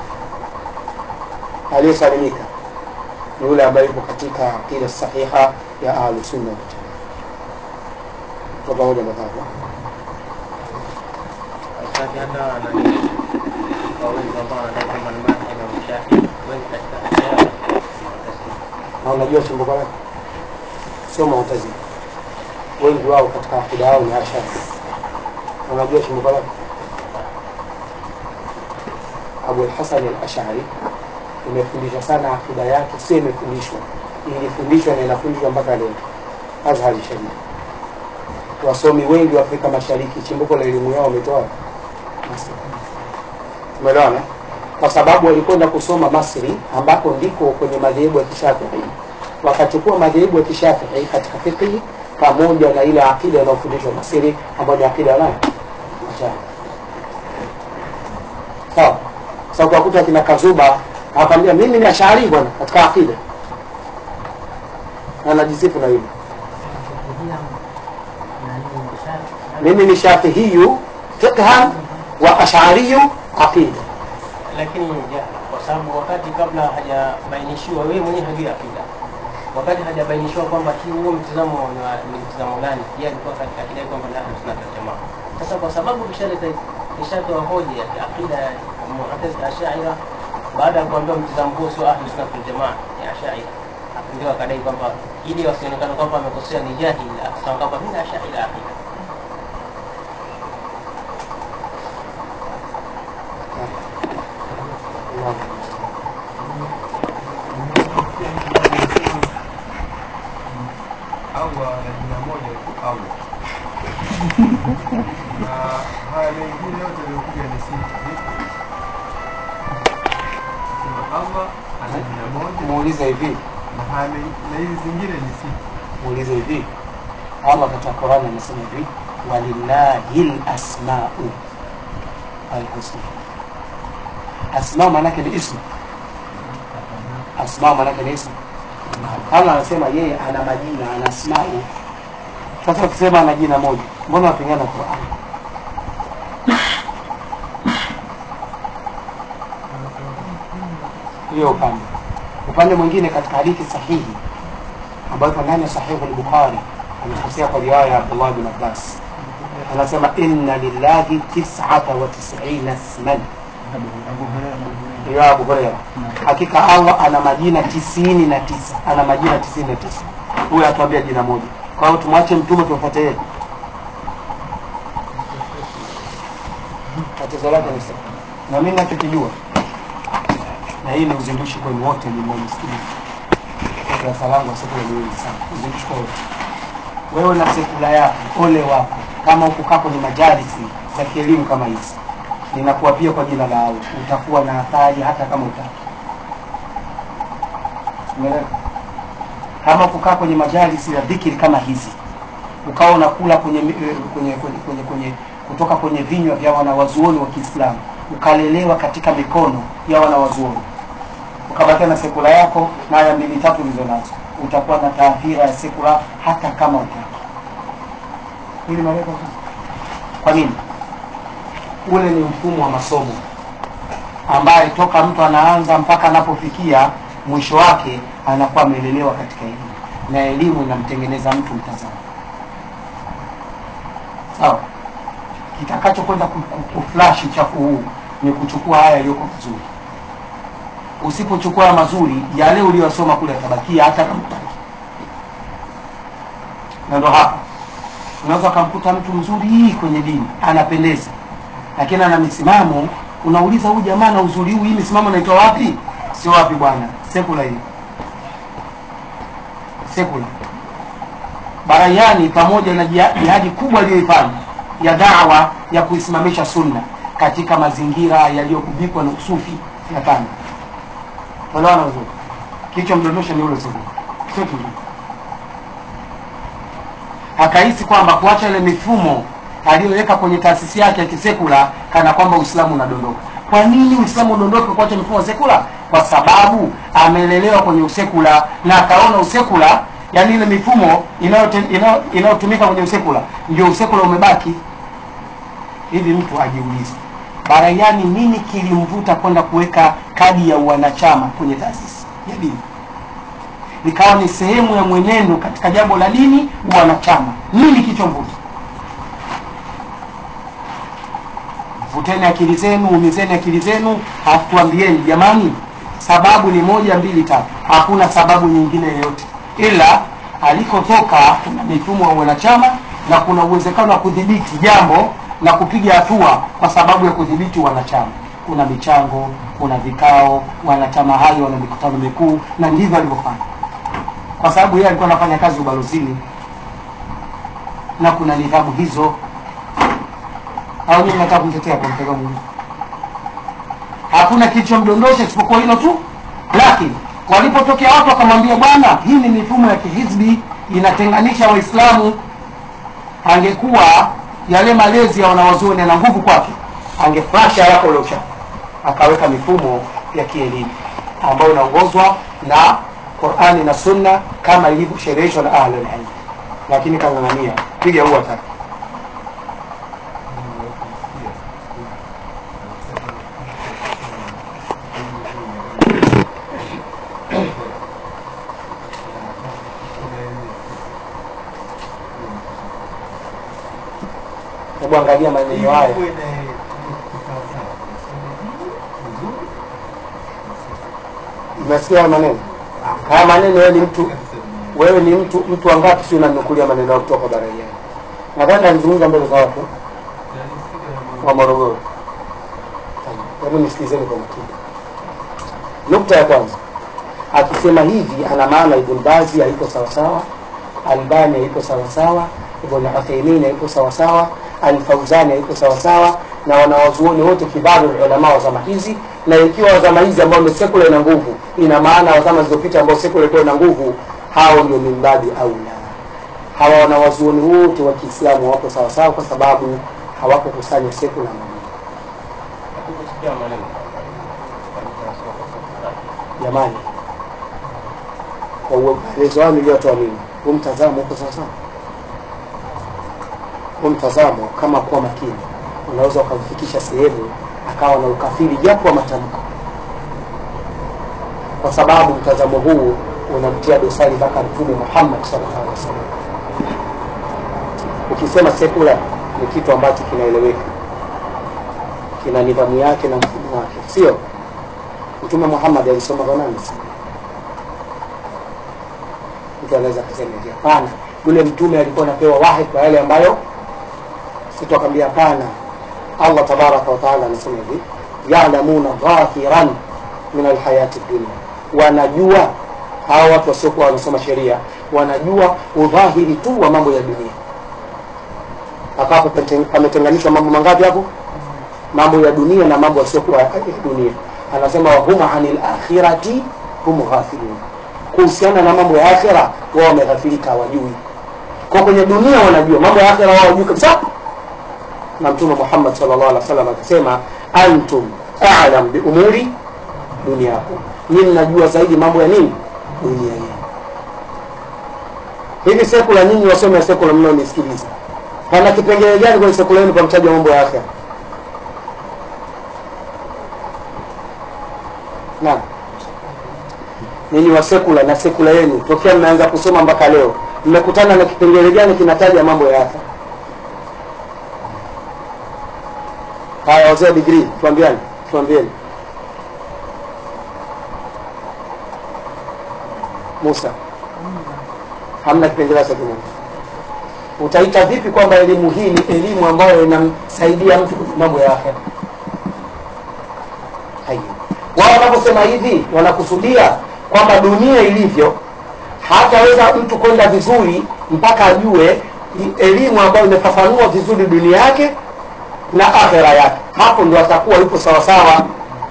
Speaker 1: aliyesalimika ni yule ambaye yuko katika aqida sahiha ya ahlusunna waljamaa kwa pamoja matatu
Speaker 3: Ustadhi, hata nani kwa wengi ambao wanadai kwamba ni madhhabu ya Mshafi wengi katika ashara
Speaker 1: na unajua chimbuko lake sio mu'tazila wengi wao katika akida yao ni ashari Na unajua chimbuko lake abu lhasan al-ashari imefundishwa sana akida yake sio imefundishwa ilifundishwa na inafundishwa mpaka leo azhari sharif wasomi wengi wa afrika mashariki chimbuko la elimu yao wametoa Masri. umeelewana kwa sababu walikwenda kusoma Masri ambako ndiko kwenye madhehebu ya Kishafii wakachukua madhehebu ya Kishafii katika fiqh pamoja na ile akida inayofundishwa Masri ambayo ni akida ya nani Ashari. sawa sasa ukakuta kina Kazuba akwambia mimi ni Ashari bwana katika akida anajisifu na hilo mimi ni shafihiyu fiqhan wa ashariyu aqida
Speaker 3: lakini ya, kwa sababu wakati kabla hajabainishiwa wewe mwenyewe hajui akida wakati hajabainishiwa kwamba hii huo mtizamo ni wa- ni mtizamo gani yeye alikuwa katika akida kwamba ni ahlu sunna wal jamaa sasa kwa sababu kishaleta kishatoa hoja ya akida ya mu'tazila ashaira baada ya kuambiwa mtizamo huo sio ahlu sunna wal jamaa ya ashaira ndio akadai kwamba ili wasionekane kwamba amekosea ni jahili akasema kwamba mimi ni ashaira akida
Speaker 2: Allah na jina moja tu Allah. na haya mengine yote yaliyokuja ni sifa. Vipi? Sema Allah ana jina moja
Speaker 1: muulize hivi
Speaker 2: na haya men- na hizi zingine ni sifa.
Speaker 1: muulize hivi Allah katika Qur'an anasema hivi walillahi lasmau alhusna asma maanake ni ismu asma maanake ni ismu Allah anasema yeye ana majina ana asmau sasa ukisema ana jina moja mbona wapingana Qur'an hiyo upande upande mwingine katika hadithi sahihi ambayo iko ndani ya sahihu al-Bukhari amekosea kwa riwaya ya Abdullah bin Abbas anasema inna lillahi tis'ata wa tis'ina isman ya Abu Huraira hakika Allah ana majina tisini na tisa ana majina tisini na tisa huyo atuambia jina moja kwa hiyo tumwache mtume tumfuate yeye tatizo lake ni sasa na mimi nachokijua na hii ni uzindushi kwenu wote mnaonisikiliza darasa langu sekula ni wengi sana uzindushi kwa wote wewe na sekula yako ole wako kama ukukaa kwenye majalisi za kielimu kama hizi ninakuapia kwa jina la Allah utakuwa na athari hata kama utaki Umeelewa? kama kukaa kwenye majalisi ya dhikiri kama hizi ukawa unakula kwenye, mi- eh, kwenye, kwenye, kwenye, kwenye kutoka kwenye vinywa vya wanawazuoni wa Kiislamu ukalelewa katika mikono ya wanawazuoni ukabakia na sekula yako na aya mbili tatu ulizo nazo utakuwa na taathira ya sekula hata kama utaki ili maelezo kwa nini ule ni mfumo wa masomo ambaye toka mtu anaanza mpaka anapofikia mwisho wake anakuwa amelelewa katika elimu na elimu inamtengeneza mtu mtazamo sawa kitakachokwenda ku- ku- kuflash uchafu huu ni kuchukua haya yaliyoko mazuri usipochukua haya mazuri yale uliyosoma kule yatabakia hata kama utaki na ndo hapa unaweza ukamkuta mtu mzuri kwenye dini anapendeza lakini ana misimamo unauliza huyu jamaa na uzuri huu hii misimamo naitoa wapi sio wapi bwana sekula hii sekula barayani pamoja na jia- jihadi kubwa aliyoifanya ya dawa ya kuisimamisha sunna katika mazingira yaliyogubikwa na usufi ya tano elewana vizuri kilichomdondosha ni ule sekula sio kingine akahisi kwamba kuacha ile mifumo aliyoweka kwenye taasisi yake ya kisekula kana kwamba uislamu unadondoka kwa nini uislamu udondoke kuacha mifumo ya sekula kwa sababu amelelewa kwenye usekula na akaona usekula yani ile mifumo inayote- inayo- inayotumika kwenye usekula ndio usekula umebaki hivi mtu ajiulize baraiani nini kilimvuta kwenda kuweka kadi ya uwanachama kwenye taasisi ya dini ikawa ni sehemu ya mwenendo katika jambo la dini wanachama nini kichomvuta vuteni akili zenu umizeni akili zenu halafu tuambieni jamani sababu ni moja mbili tatu hakuna sababu nyingine yoyote ila alikotoka kuna mifumo ya wanachama na kuna uwezekano wa kudhibiti jambo na kupiga hatua kwa sababu ya kudhibiti wanachama kuna michango kuna vikao wanachama hayo wana mikutano mikuu na ndivyo alivyofanya kwa sababu yeye alikuwa anafanya kazi ubalozini na kuna nidhamu hizo au nyinyi mnataka kumtetea kwa mtego mwingine hakuna kilichomdondosha isipokuwa hilo tu lakini walipotokea watu wakamwambia bwana hii ni mifumo ya kihizbi inatenganisha waislamu angekuwa yale malezi ya wanawazuoni yana nguvu kwake angeflasha haraka ule uchafu akaweka mifumo ya kielimu ambayo inaongozwa na qurani na sunna kama ilivyoshereheshwa na ahlulilmi lakini kang'ang'ania piga huwa tatu hebu angalia maneno haya umesikia haya maneno haya maneno wewe ni mtu wewe ni mtu mtu wangapi si unanukulia maneno yao kutoka baraiani nadhani alizungumza mbele za watu wa morogoro hebu nisikilizeni kwa makini nukta ya kwanza akisema hivi ana maana ibn bazi haiko sawasawa albani haiko sawasawa ibn uthaimin haiko sawasawa alfauzani haiko sawasawa na wanawazuoni wote kibaru ulama wa zama hizi na ikiwa wa zama hizi ambao ni sekula ina nguvu ina maana wa zama zilizopita ambao sekula ilikuwa ina nguvu hao ndio mimbabi au la hawa wanawazuoni wote wa kiislamu wako sawasawa kwa sababu hawakukusanya sekula na Mungu.
Speaker 3: Hakukusikia maneno.
Speaker 1: jamani kwa uelezo wao niliotoa mimi huu mtazamo uko sawasawa huu mtazamo kama kuwa makini unaweza ukamfikisha sehemu akawa na ukafiri japo wa matamko kwa sababu mtazamo huu unamtia dosari mpaka mtume muhammad sallallahu alaihi wasallam ukisema sekula ni kitu ambacho kinaeleweka kina nidhamu yake na mfumo wake sio mtume muhammad alisoma kwa nani mtu anaweza kusema hivi hapana yule mtume alikuwa anapewa wahi kwa yale ambayo situ akamwambia hapana allah tabaraka wataala anasema hivi yalamuna dhahiran min alhayati dunia wanajua hawa watu wasiokuwa wanasoma sheria wanajua udhahiri tu wa mambo ya dunia akapo pametenganishwa mambo mangapi hapo mambo ya dunia na mambo yasiokuwa ya dunia anasema wahum anil akhirati hum ghafilun kuhusiana na mambo ya akhira wao wameghafilika hawajui kwa kwenye dunia wanajua mambo ya akhira wao hawajui kabisa na mtume muhammad sallallahu alaihi wasallam akasema antum a'lam bi umuri duniyakum nyinyi mnajua zaidi mambo ya nini dunia yenu hivi sekula nyinyi wasome ya sekula mnaonisikiliza pana kipengele gani kwenye sekula yenu kwa mtaja mambo ya akhira naam ninyi wa sekula na sekula yenu tokea mmeanza kusoma mpaka leo mmekutana na kipengele gani kinataja mambo ya akhira haya wazee wa digrii tuambiani tuambieni musa hamna kipengele hata kimoja utaita vipi kwamba elimu hii ni elimu ambayo inamsaidia mtu kwenye mambo ya akhera haiyo wao wanaposema hivi wanakusudia kwamba dunia ilivyo hataweza mtu kwenda vizuri mpaka ajue i- elimu ambayo imefafanua vizuri dunia yake na akhera yake hapo ndo atakuwa yupo sawasawa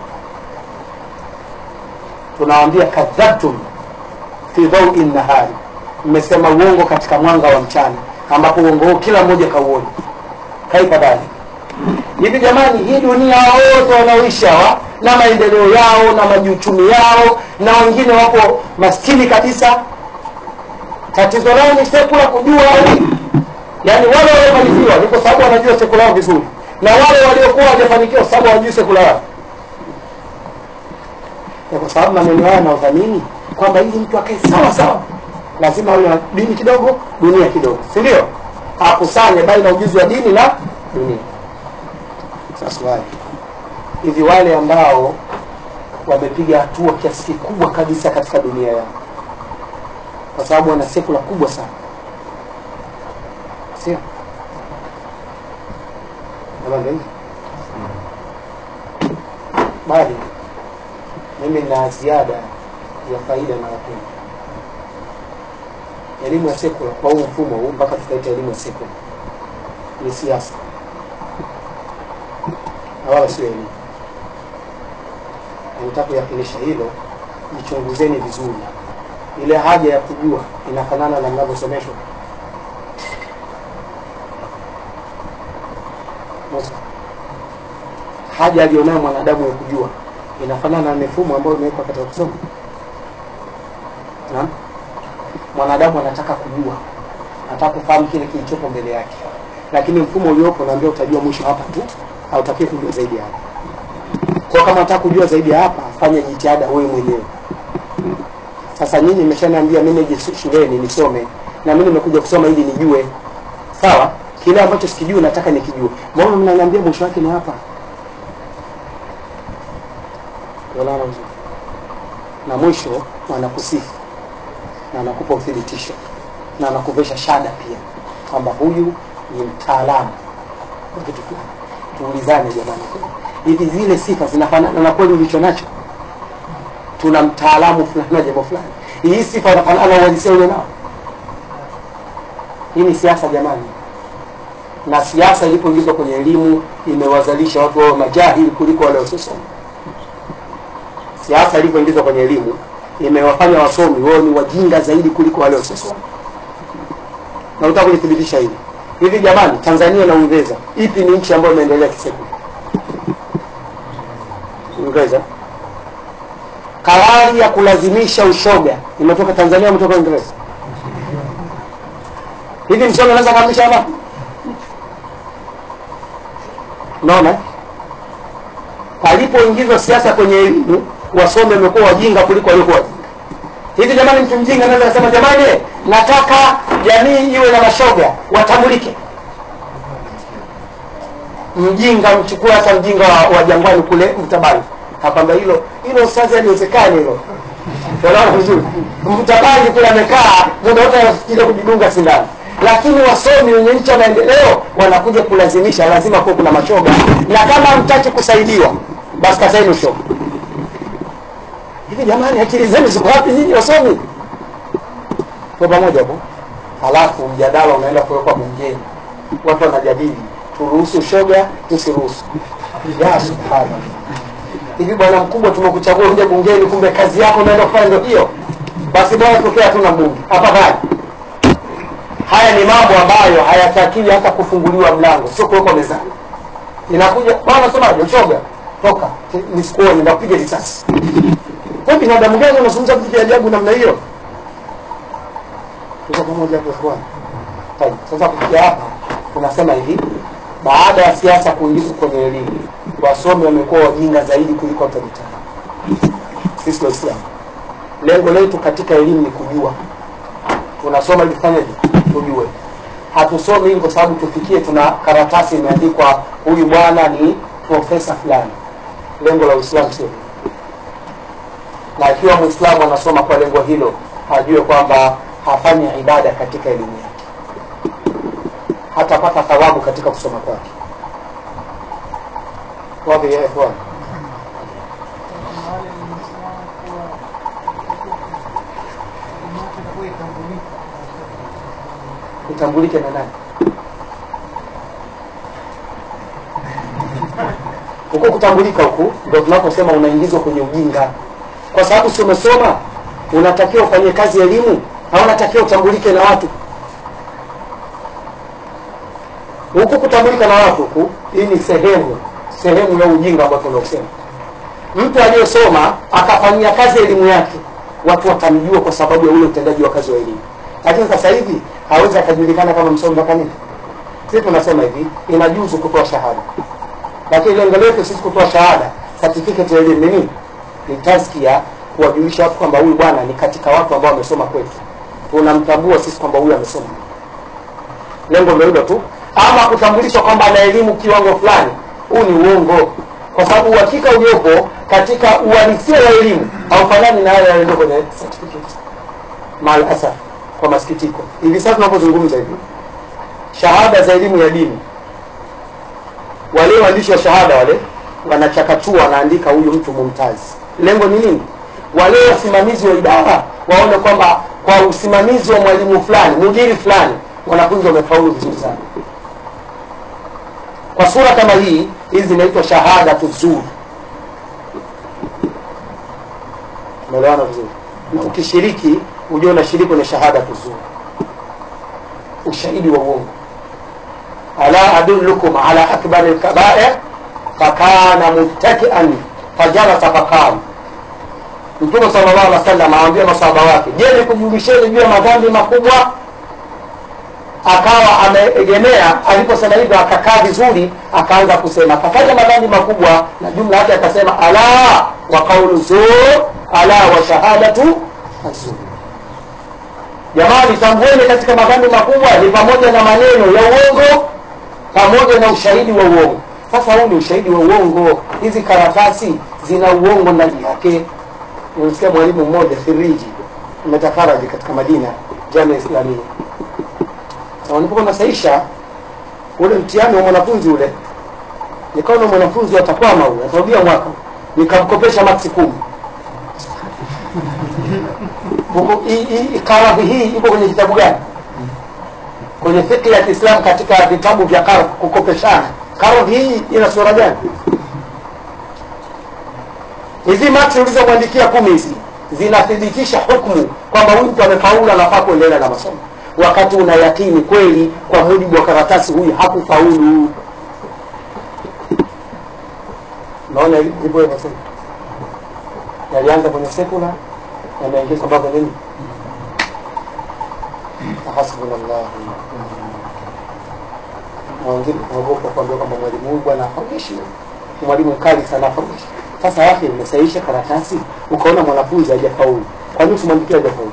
Speaker 1: tunawambia kadhabtum fi dhaui nahari mmesema uongo katika mwanga wa mchana ambapo uongo huo kila mmoja kauoni kaipa dali hivi jamani hii dunia wote wanaoishi hawa na maendeleo yao na majuchumi yao na wengine wapo maskini kabisa tatizo lao ni sekula kujua hili yaani wale waliofanikiwa ni kwa sababu wanajua sekula yao vizuri na wale waliokuwa hawajafanikiwa kwa sababu hawajui sekula yao Ni kwa sababu maneno haya naodhamini kwamba ili mtu akae sawa sawa lazima awe na dini kidogo dunia kidogo si ndio akusanye baina ujuzi wa dini na dunia sasa swali hivi wale ambao wamepiga hatua kiasi kikubwa kabisa katika dunia yao kwa sababu wana sekula kubwa sana sio Kama ndio hivyo? bali mimi na ziada ya faida na wapenda elimu ya sekula kwa huu mfumo huu mpaka tukaita elimu ya sekula ni siasa na wala sio elimu nataka kuyakinisha hilo jichunguzeni vizuri ile haja ya kujua inafanana na mnavyosomeshwa Musa. haja aliyonayo mwanadamu ya kujua inafanana na mifumo ambayo imewekwa katika kusoma Naam? mwanadamu anataka kujua anataka kufahamu kile kilichopo mbele yake lakini mfumo uliopo naambia utajua mwisho hapa tu hautaki kujua zaidi ya hapa kwa kama unataka kujua zaidi ya hapa fanya jitihada wewe mwenyewe sasa nyinyi mmeshaniambia mimi nije shuleni nisome na mimi nimekuja kusoma ili nijue sawa kile ambacho sikijui nataka nikijue mbona mnaniambia mwisho wake ni hapa Unaona vizuri? na mwisho anakusifu na anakupa uthibitisho na anakuvesha shada pia kwamba huyu ni mtaalamu wa kitu fulani tuulizane jamani hivi zile sifa zinafanana na kweli ulicho nacho tuna mtaalamu fulani wa jambo fulani hii sifa inafanana na uhalisia ule nao hii ni siasa jamani na siasa ilipoingizwa kwenye elimu imewazalisha watu wao majahili kuliko wale wasiosoma siasa ilipoingizwa kwenye elimu imewafanya wasomi wao ni wajinga zaidi kuliko wale wasiosoma na utaka kulithibitisha hili hivi jamani tanzania na uingereza ipi ni nchi ambayo imeendelea kisekula uingereza karari ya kulazimisha ushoga imetoka tanzania imetoka uingereza hivi msomi anaweza kaamisha hapa unaona palipoingizwa siasa kwenye elimu wasomi wamekuwa wajinga kuliko waliokuwa wajinga hivi jamani mtu mjinga anaweza kusema jamani nataka jamii iwe na mashoga watambulike mjinga mchukue hata mjinga wa, wa jangwani kule mtabani akwamba hilo hilo ustazi haliwezekani hilo unaona vizuri mtabani kule amekaa muda wote anafikiria kujidunga sindano lakini wasomi wenye nchi ya maendeleo wanakuja kulazimisha lazima kuwa kuna mashoga na kama mtaki kusaidiwa basi kateni ushoga hivi jamani akili zenu ziko wapi nyinyi wasomi kwa pamoja hapo halafu mjadala unaenda kuwekwa bungeni watu wanajadili turuhusu shoga tusiruhusu ya subhanallah hivi bwana mkubwa tumekuchagua uje bungeni kumbe kazi yako unaenda kufanya ndio hiyo basi bwana tokea hatuna mbunge afadhali haya ni mambo ambayo hayatakiwi hata kufunguliwa mlango sio kuwekwa mezani inakuja bwana semaje ushoga toka nisikuone ndakupiga risasi kwa binadamu gani unazungumza vitu vya ajabu namna hiyo tuko pamoja hapo bwana Tayeb, sasa kufikia hapa tunasema hivi baada ya siasa kuingizwa kwenye elimu wasomi wamekuwa wajinga zaidi kuliko watu wa mitaani sisi waislamu lengo letu katika elimu ni kujua tunasoma ili tufanyeje tujue hatusomi ili kwa sababu tufikie tuna karatasi imeandikwa huyu bwana ni profesa fulani lengo la uislamu sio hilo. na ikiwa mwislamu anasoma kwa lengo hilo ajue kwamba hafanyi ibada katika elimu yake hatapata thawabu katika kusoma kwake wapi ya ikhwan itambulike na nani huku kutambulika huku ndo tunaposema unaingizwa kwenye ujinga kwa sababu si umesoma unatakiwa ufanyie kazi elimu au unatakiwa utambulike na watu huku kutambulika na watu huku hii ni sehemu sehemu ya ujinga ambao tunaosema mtu aliyesoma akafanyia kazi elimu yake watu watamjua kwa sababu ya ule utendaji wa kazi wa elimu lakini sasa hivi hawezi akajulikana kama msomi mpaka nini sisi tunasema hivi inajuzu kutoa shahada lakini lengo letu sisi kutoa shahada certificate ya elimu ni nini ni taskia kuwajulisha watu kwamba huyu bwana ni katika watu ambao wamesoma kwetu tunamtambua sisi kwamba huyu amesoma lengo ndio hilo tu ama kutambulishwa kwamba ana elimu kiwango fulani huu ni uongo kwa sababu uhakika uliopo katika uhalisia wa elimu haufanani na yale yaliyo kwenye certificate mal asaf kwa masikitiko hivi sasa tunapozungumza hivi shahada za elimu ya dini wale waandishi wa shahada wale wanachakachua wanaandika huyu mtu mumtazi lengo ni nini wale wasimamizi wa idara waone kwamba kwa usimamizi wa mwalimu fulani mujiri fulani wanafunzi wamefaulu vizuri sana kwa sura kama hii hizi zinaitwa shahada tuzuri umeelewana vizuri na ukishiriki ujue unashiriki kwenye shahada kuzuri ushahidi wa uongo ala adullukum ala akbari lkabair fakana muttakian fajalasa faqala mtume sallallahu alaihi wasallam awambia masahaba wake je nikujulisheni juu ya madhambi makubwa akawa ameegemea aliposema hivyo akakaa vizuri akaanza kusema akafanya madhambi makubwa na jumla yake akasema ala wa qaulu zur ala wa shahadatu azur jamani tambueni katika madhambi makubwa ni pamoja na maneno ya uongo pamoja na ushahidi wa uongo sasa huu ni ushahidi wa uongo hizi karatasi zina uongo ndani yake nimesikia mwalimu mmoja firiji umetakaraji katika madina jamia islamia na walipokuwa nasaisha ule mtihani wa mwanafunzi ule nikaona mwanafunzi atakwama huyu atarudia mwaka nikamkopesha maksi kumi Huku- hii- hii- karadhi hii iko kwenye kitabu gani kwenye fikri ya kiislam katika vitabu vya kardhi kukopeshana karadhi hii ina sura gani hizi maksi ulizomwandikia kumi hizi zinathibitisha hukmu kwamba huyu mtu amefaulu anafaa kuendelea na masomo wakati una yakini kweli kwa mujibu wa karatasi huyu hakufaulu naona hivyo hivyo sasa yalianza kwenye sekula yanaingizwa mpaka nini hasbunallah na wengine tunaogopa kuambia kwamba mwalimu huyu bwana hafaulishi ni mwalimu mkali sana hafaulishi sasa yake imesaisha karatasi ukaona mwanafunzi hajafaulu kwa nini usimwandikia hajafaulu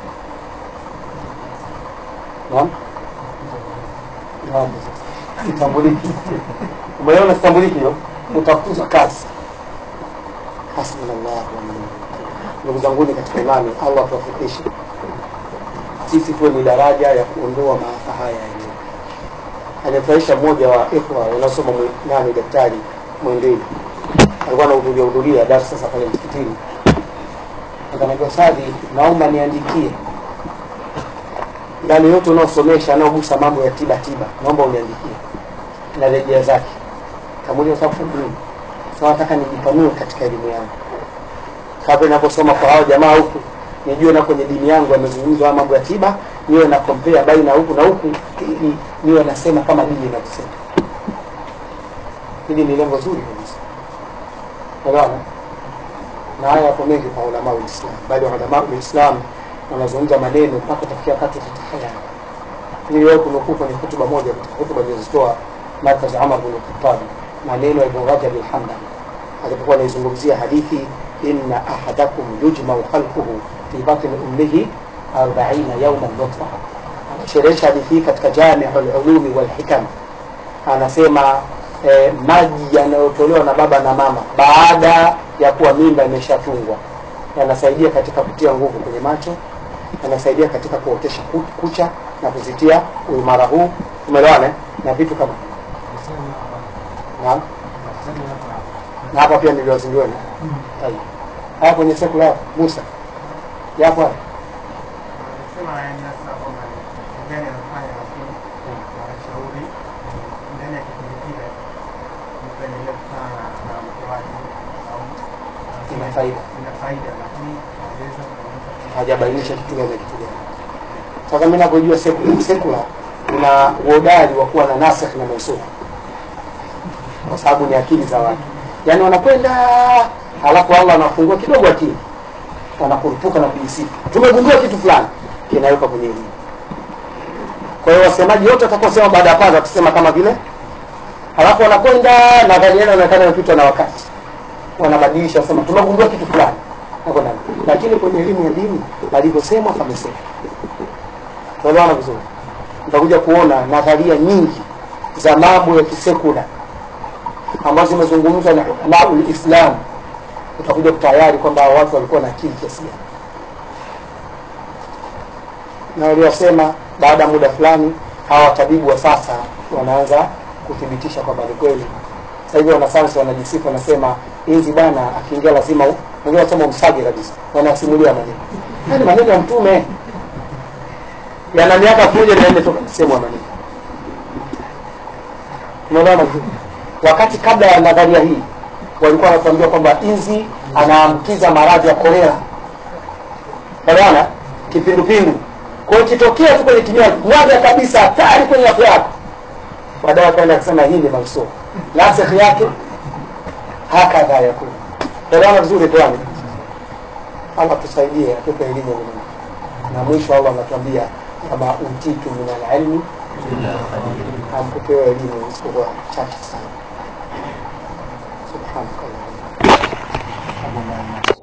Speaker 1: naam naam sitambuliki umeona sitambuliki hiyo utafukuzwa kazi hasbunallah wa ni'mal wakeel ndugu zanguni katika imani allah tuwafikishe sisi tuwe ni daraja ya kuondoa maafa haya yenyewe anafurahisha mmoja wa ikhwa wanaosoma mwi- nani daktari mwendeni alikuwa anahudhuria hudhuria darasa sasa pale msikitini akaniambia sadhi naomba niandikie yale yote unaosomesha anaogusa mambo ya tiba tiba naomba uniandikie na rejea zake kamulia sababu nini sasa nataka nijipanue katika elimu yangu kabla ninaposoma kwa hao jamaa huku nijue na kwenye dini yangu yamezungumzwa haya mambo ya tiba niwe na compare baina huku na huku ili niwe nasema kama dini inavyosema hili ni lengo zuri kabisa unaona na haya yapo mengi kwa ulama wa Islam bali ulama wa Islam wanazungumza maneno mpaka utafikia wakati utatahayari niliwahi kunukuu kwenye hotuba moja katika hotuba nilizozitoa markaz Umar bin Khattab maneno ya Ibn Rajab al-Hanbali alipokuwa anaizungumzia hadithi inna ahadakum yujmau khalquhu fi batni ummihi 40 yawman nutfa anasherehesha hadithi hii katika Jami'ul Ulumi wal Hikam anasema eh, maji yanayotolewa na baba na mama baada ya kuwa mimba imeshatungwa yanasaidia katika kutia nguvu kwenye macho yanasaidia katika kuotesha ku- kucha na kuzitia uimara huu umeelewana eh? na vitu kama naam na hapa pia niliwazindueni Tayeb. haya kwenye sekula yapo Musa yapo haya
Speaker 2: Anasema yani sasa kwamba ni gani anafanya lakini wanashauri ndani ya kipindi kile mpendelee kukutana na mke wake au
Speaker 1: Ina faida.
Speaker 2: ina faida lakini hawajaweza kuonyesha kwamba-
Speaker 1: hajabainisha kitu gani na kitu gani sasa mi navyojua sekula sekula kuna uhodari wa kuwa na nasikh na mansukh kwa sababu ni akili za watu yaani wanakwenda halafu allah anafungua kidogo akili wanakurupuka na kujisifu tumegundua kitu fulani kinaweka kwenye elimu kwa hiyo wasemaji wote watakaosema baada ya kwanza watasema kama vile halafu wanakwenda nadhani yale anaonekana imepitwa na wakati wanabadilisha wasema tumegundua kitu fulani Hapo ndani. lakini kwenye elimu ya dini palivyosemwa pamesema tuelewana vizuri utakuja kuona nadharia nyingi za mambo ya kisekula ambazo zimezungumzwa na ulamaul islam utakuja kutayari kwamba hao watu walikuwa na akili kiasi gani na waliosema baada ya muda fulani hawa watabibu wa sasa wanaanza kuthibitisha kwamba ni kweli sasa hivi wanasayansi wanajisifu wanasema hizi bwana akiingia lazima u- wengine wanasema umsage kabisa wanasimulia maneno yani maneno ya mtume yana miaka elfu moja mia nne toka msemo wa maneno unaelewana vizuri wakati kabla ya nadharia hii walikuwa wanatuambia kwamba inzi anaambukiza maradhi ya kolera Unaona? Kipindupindu. Kwa hiyo kitokea tu kwenye kinywaji, mwaga kabisa hatari kwenye afya yako. Baadaye akaenda kusema hii ni mansukh. Nasikh yake hakadha yakun. Unaona vizuri kwani? Allah tusaidie atupe elimu ya Mungu. Na mwisho Allah anatuambia kama utitu min alilmi hamkupewa elimu isipokuwa chache sana. Subhanakallah.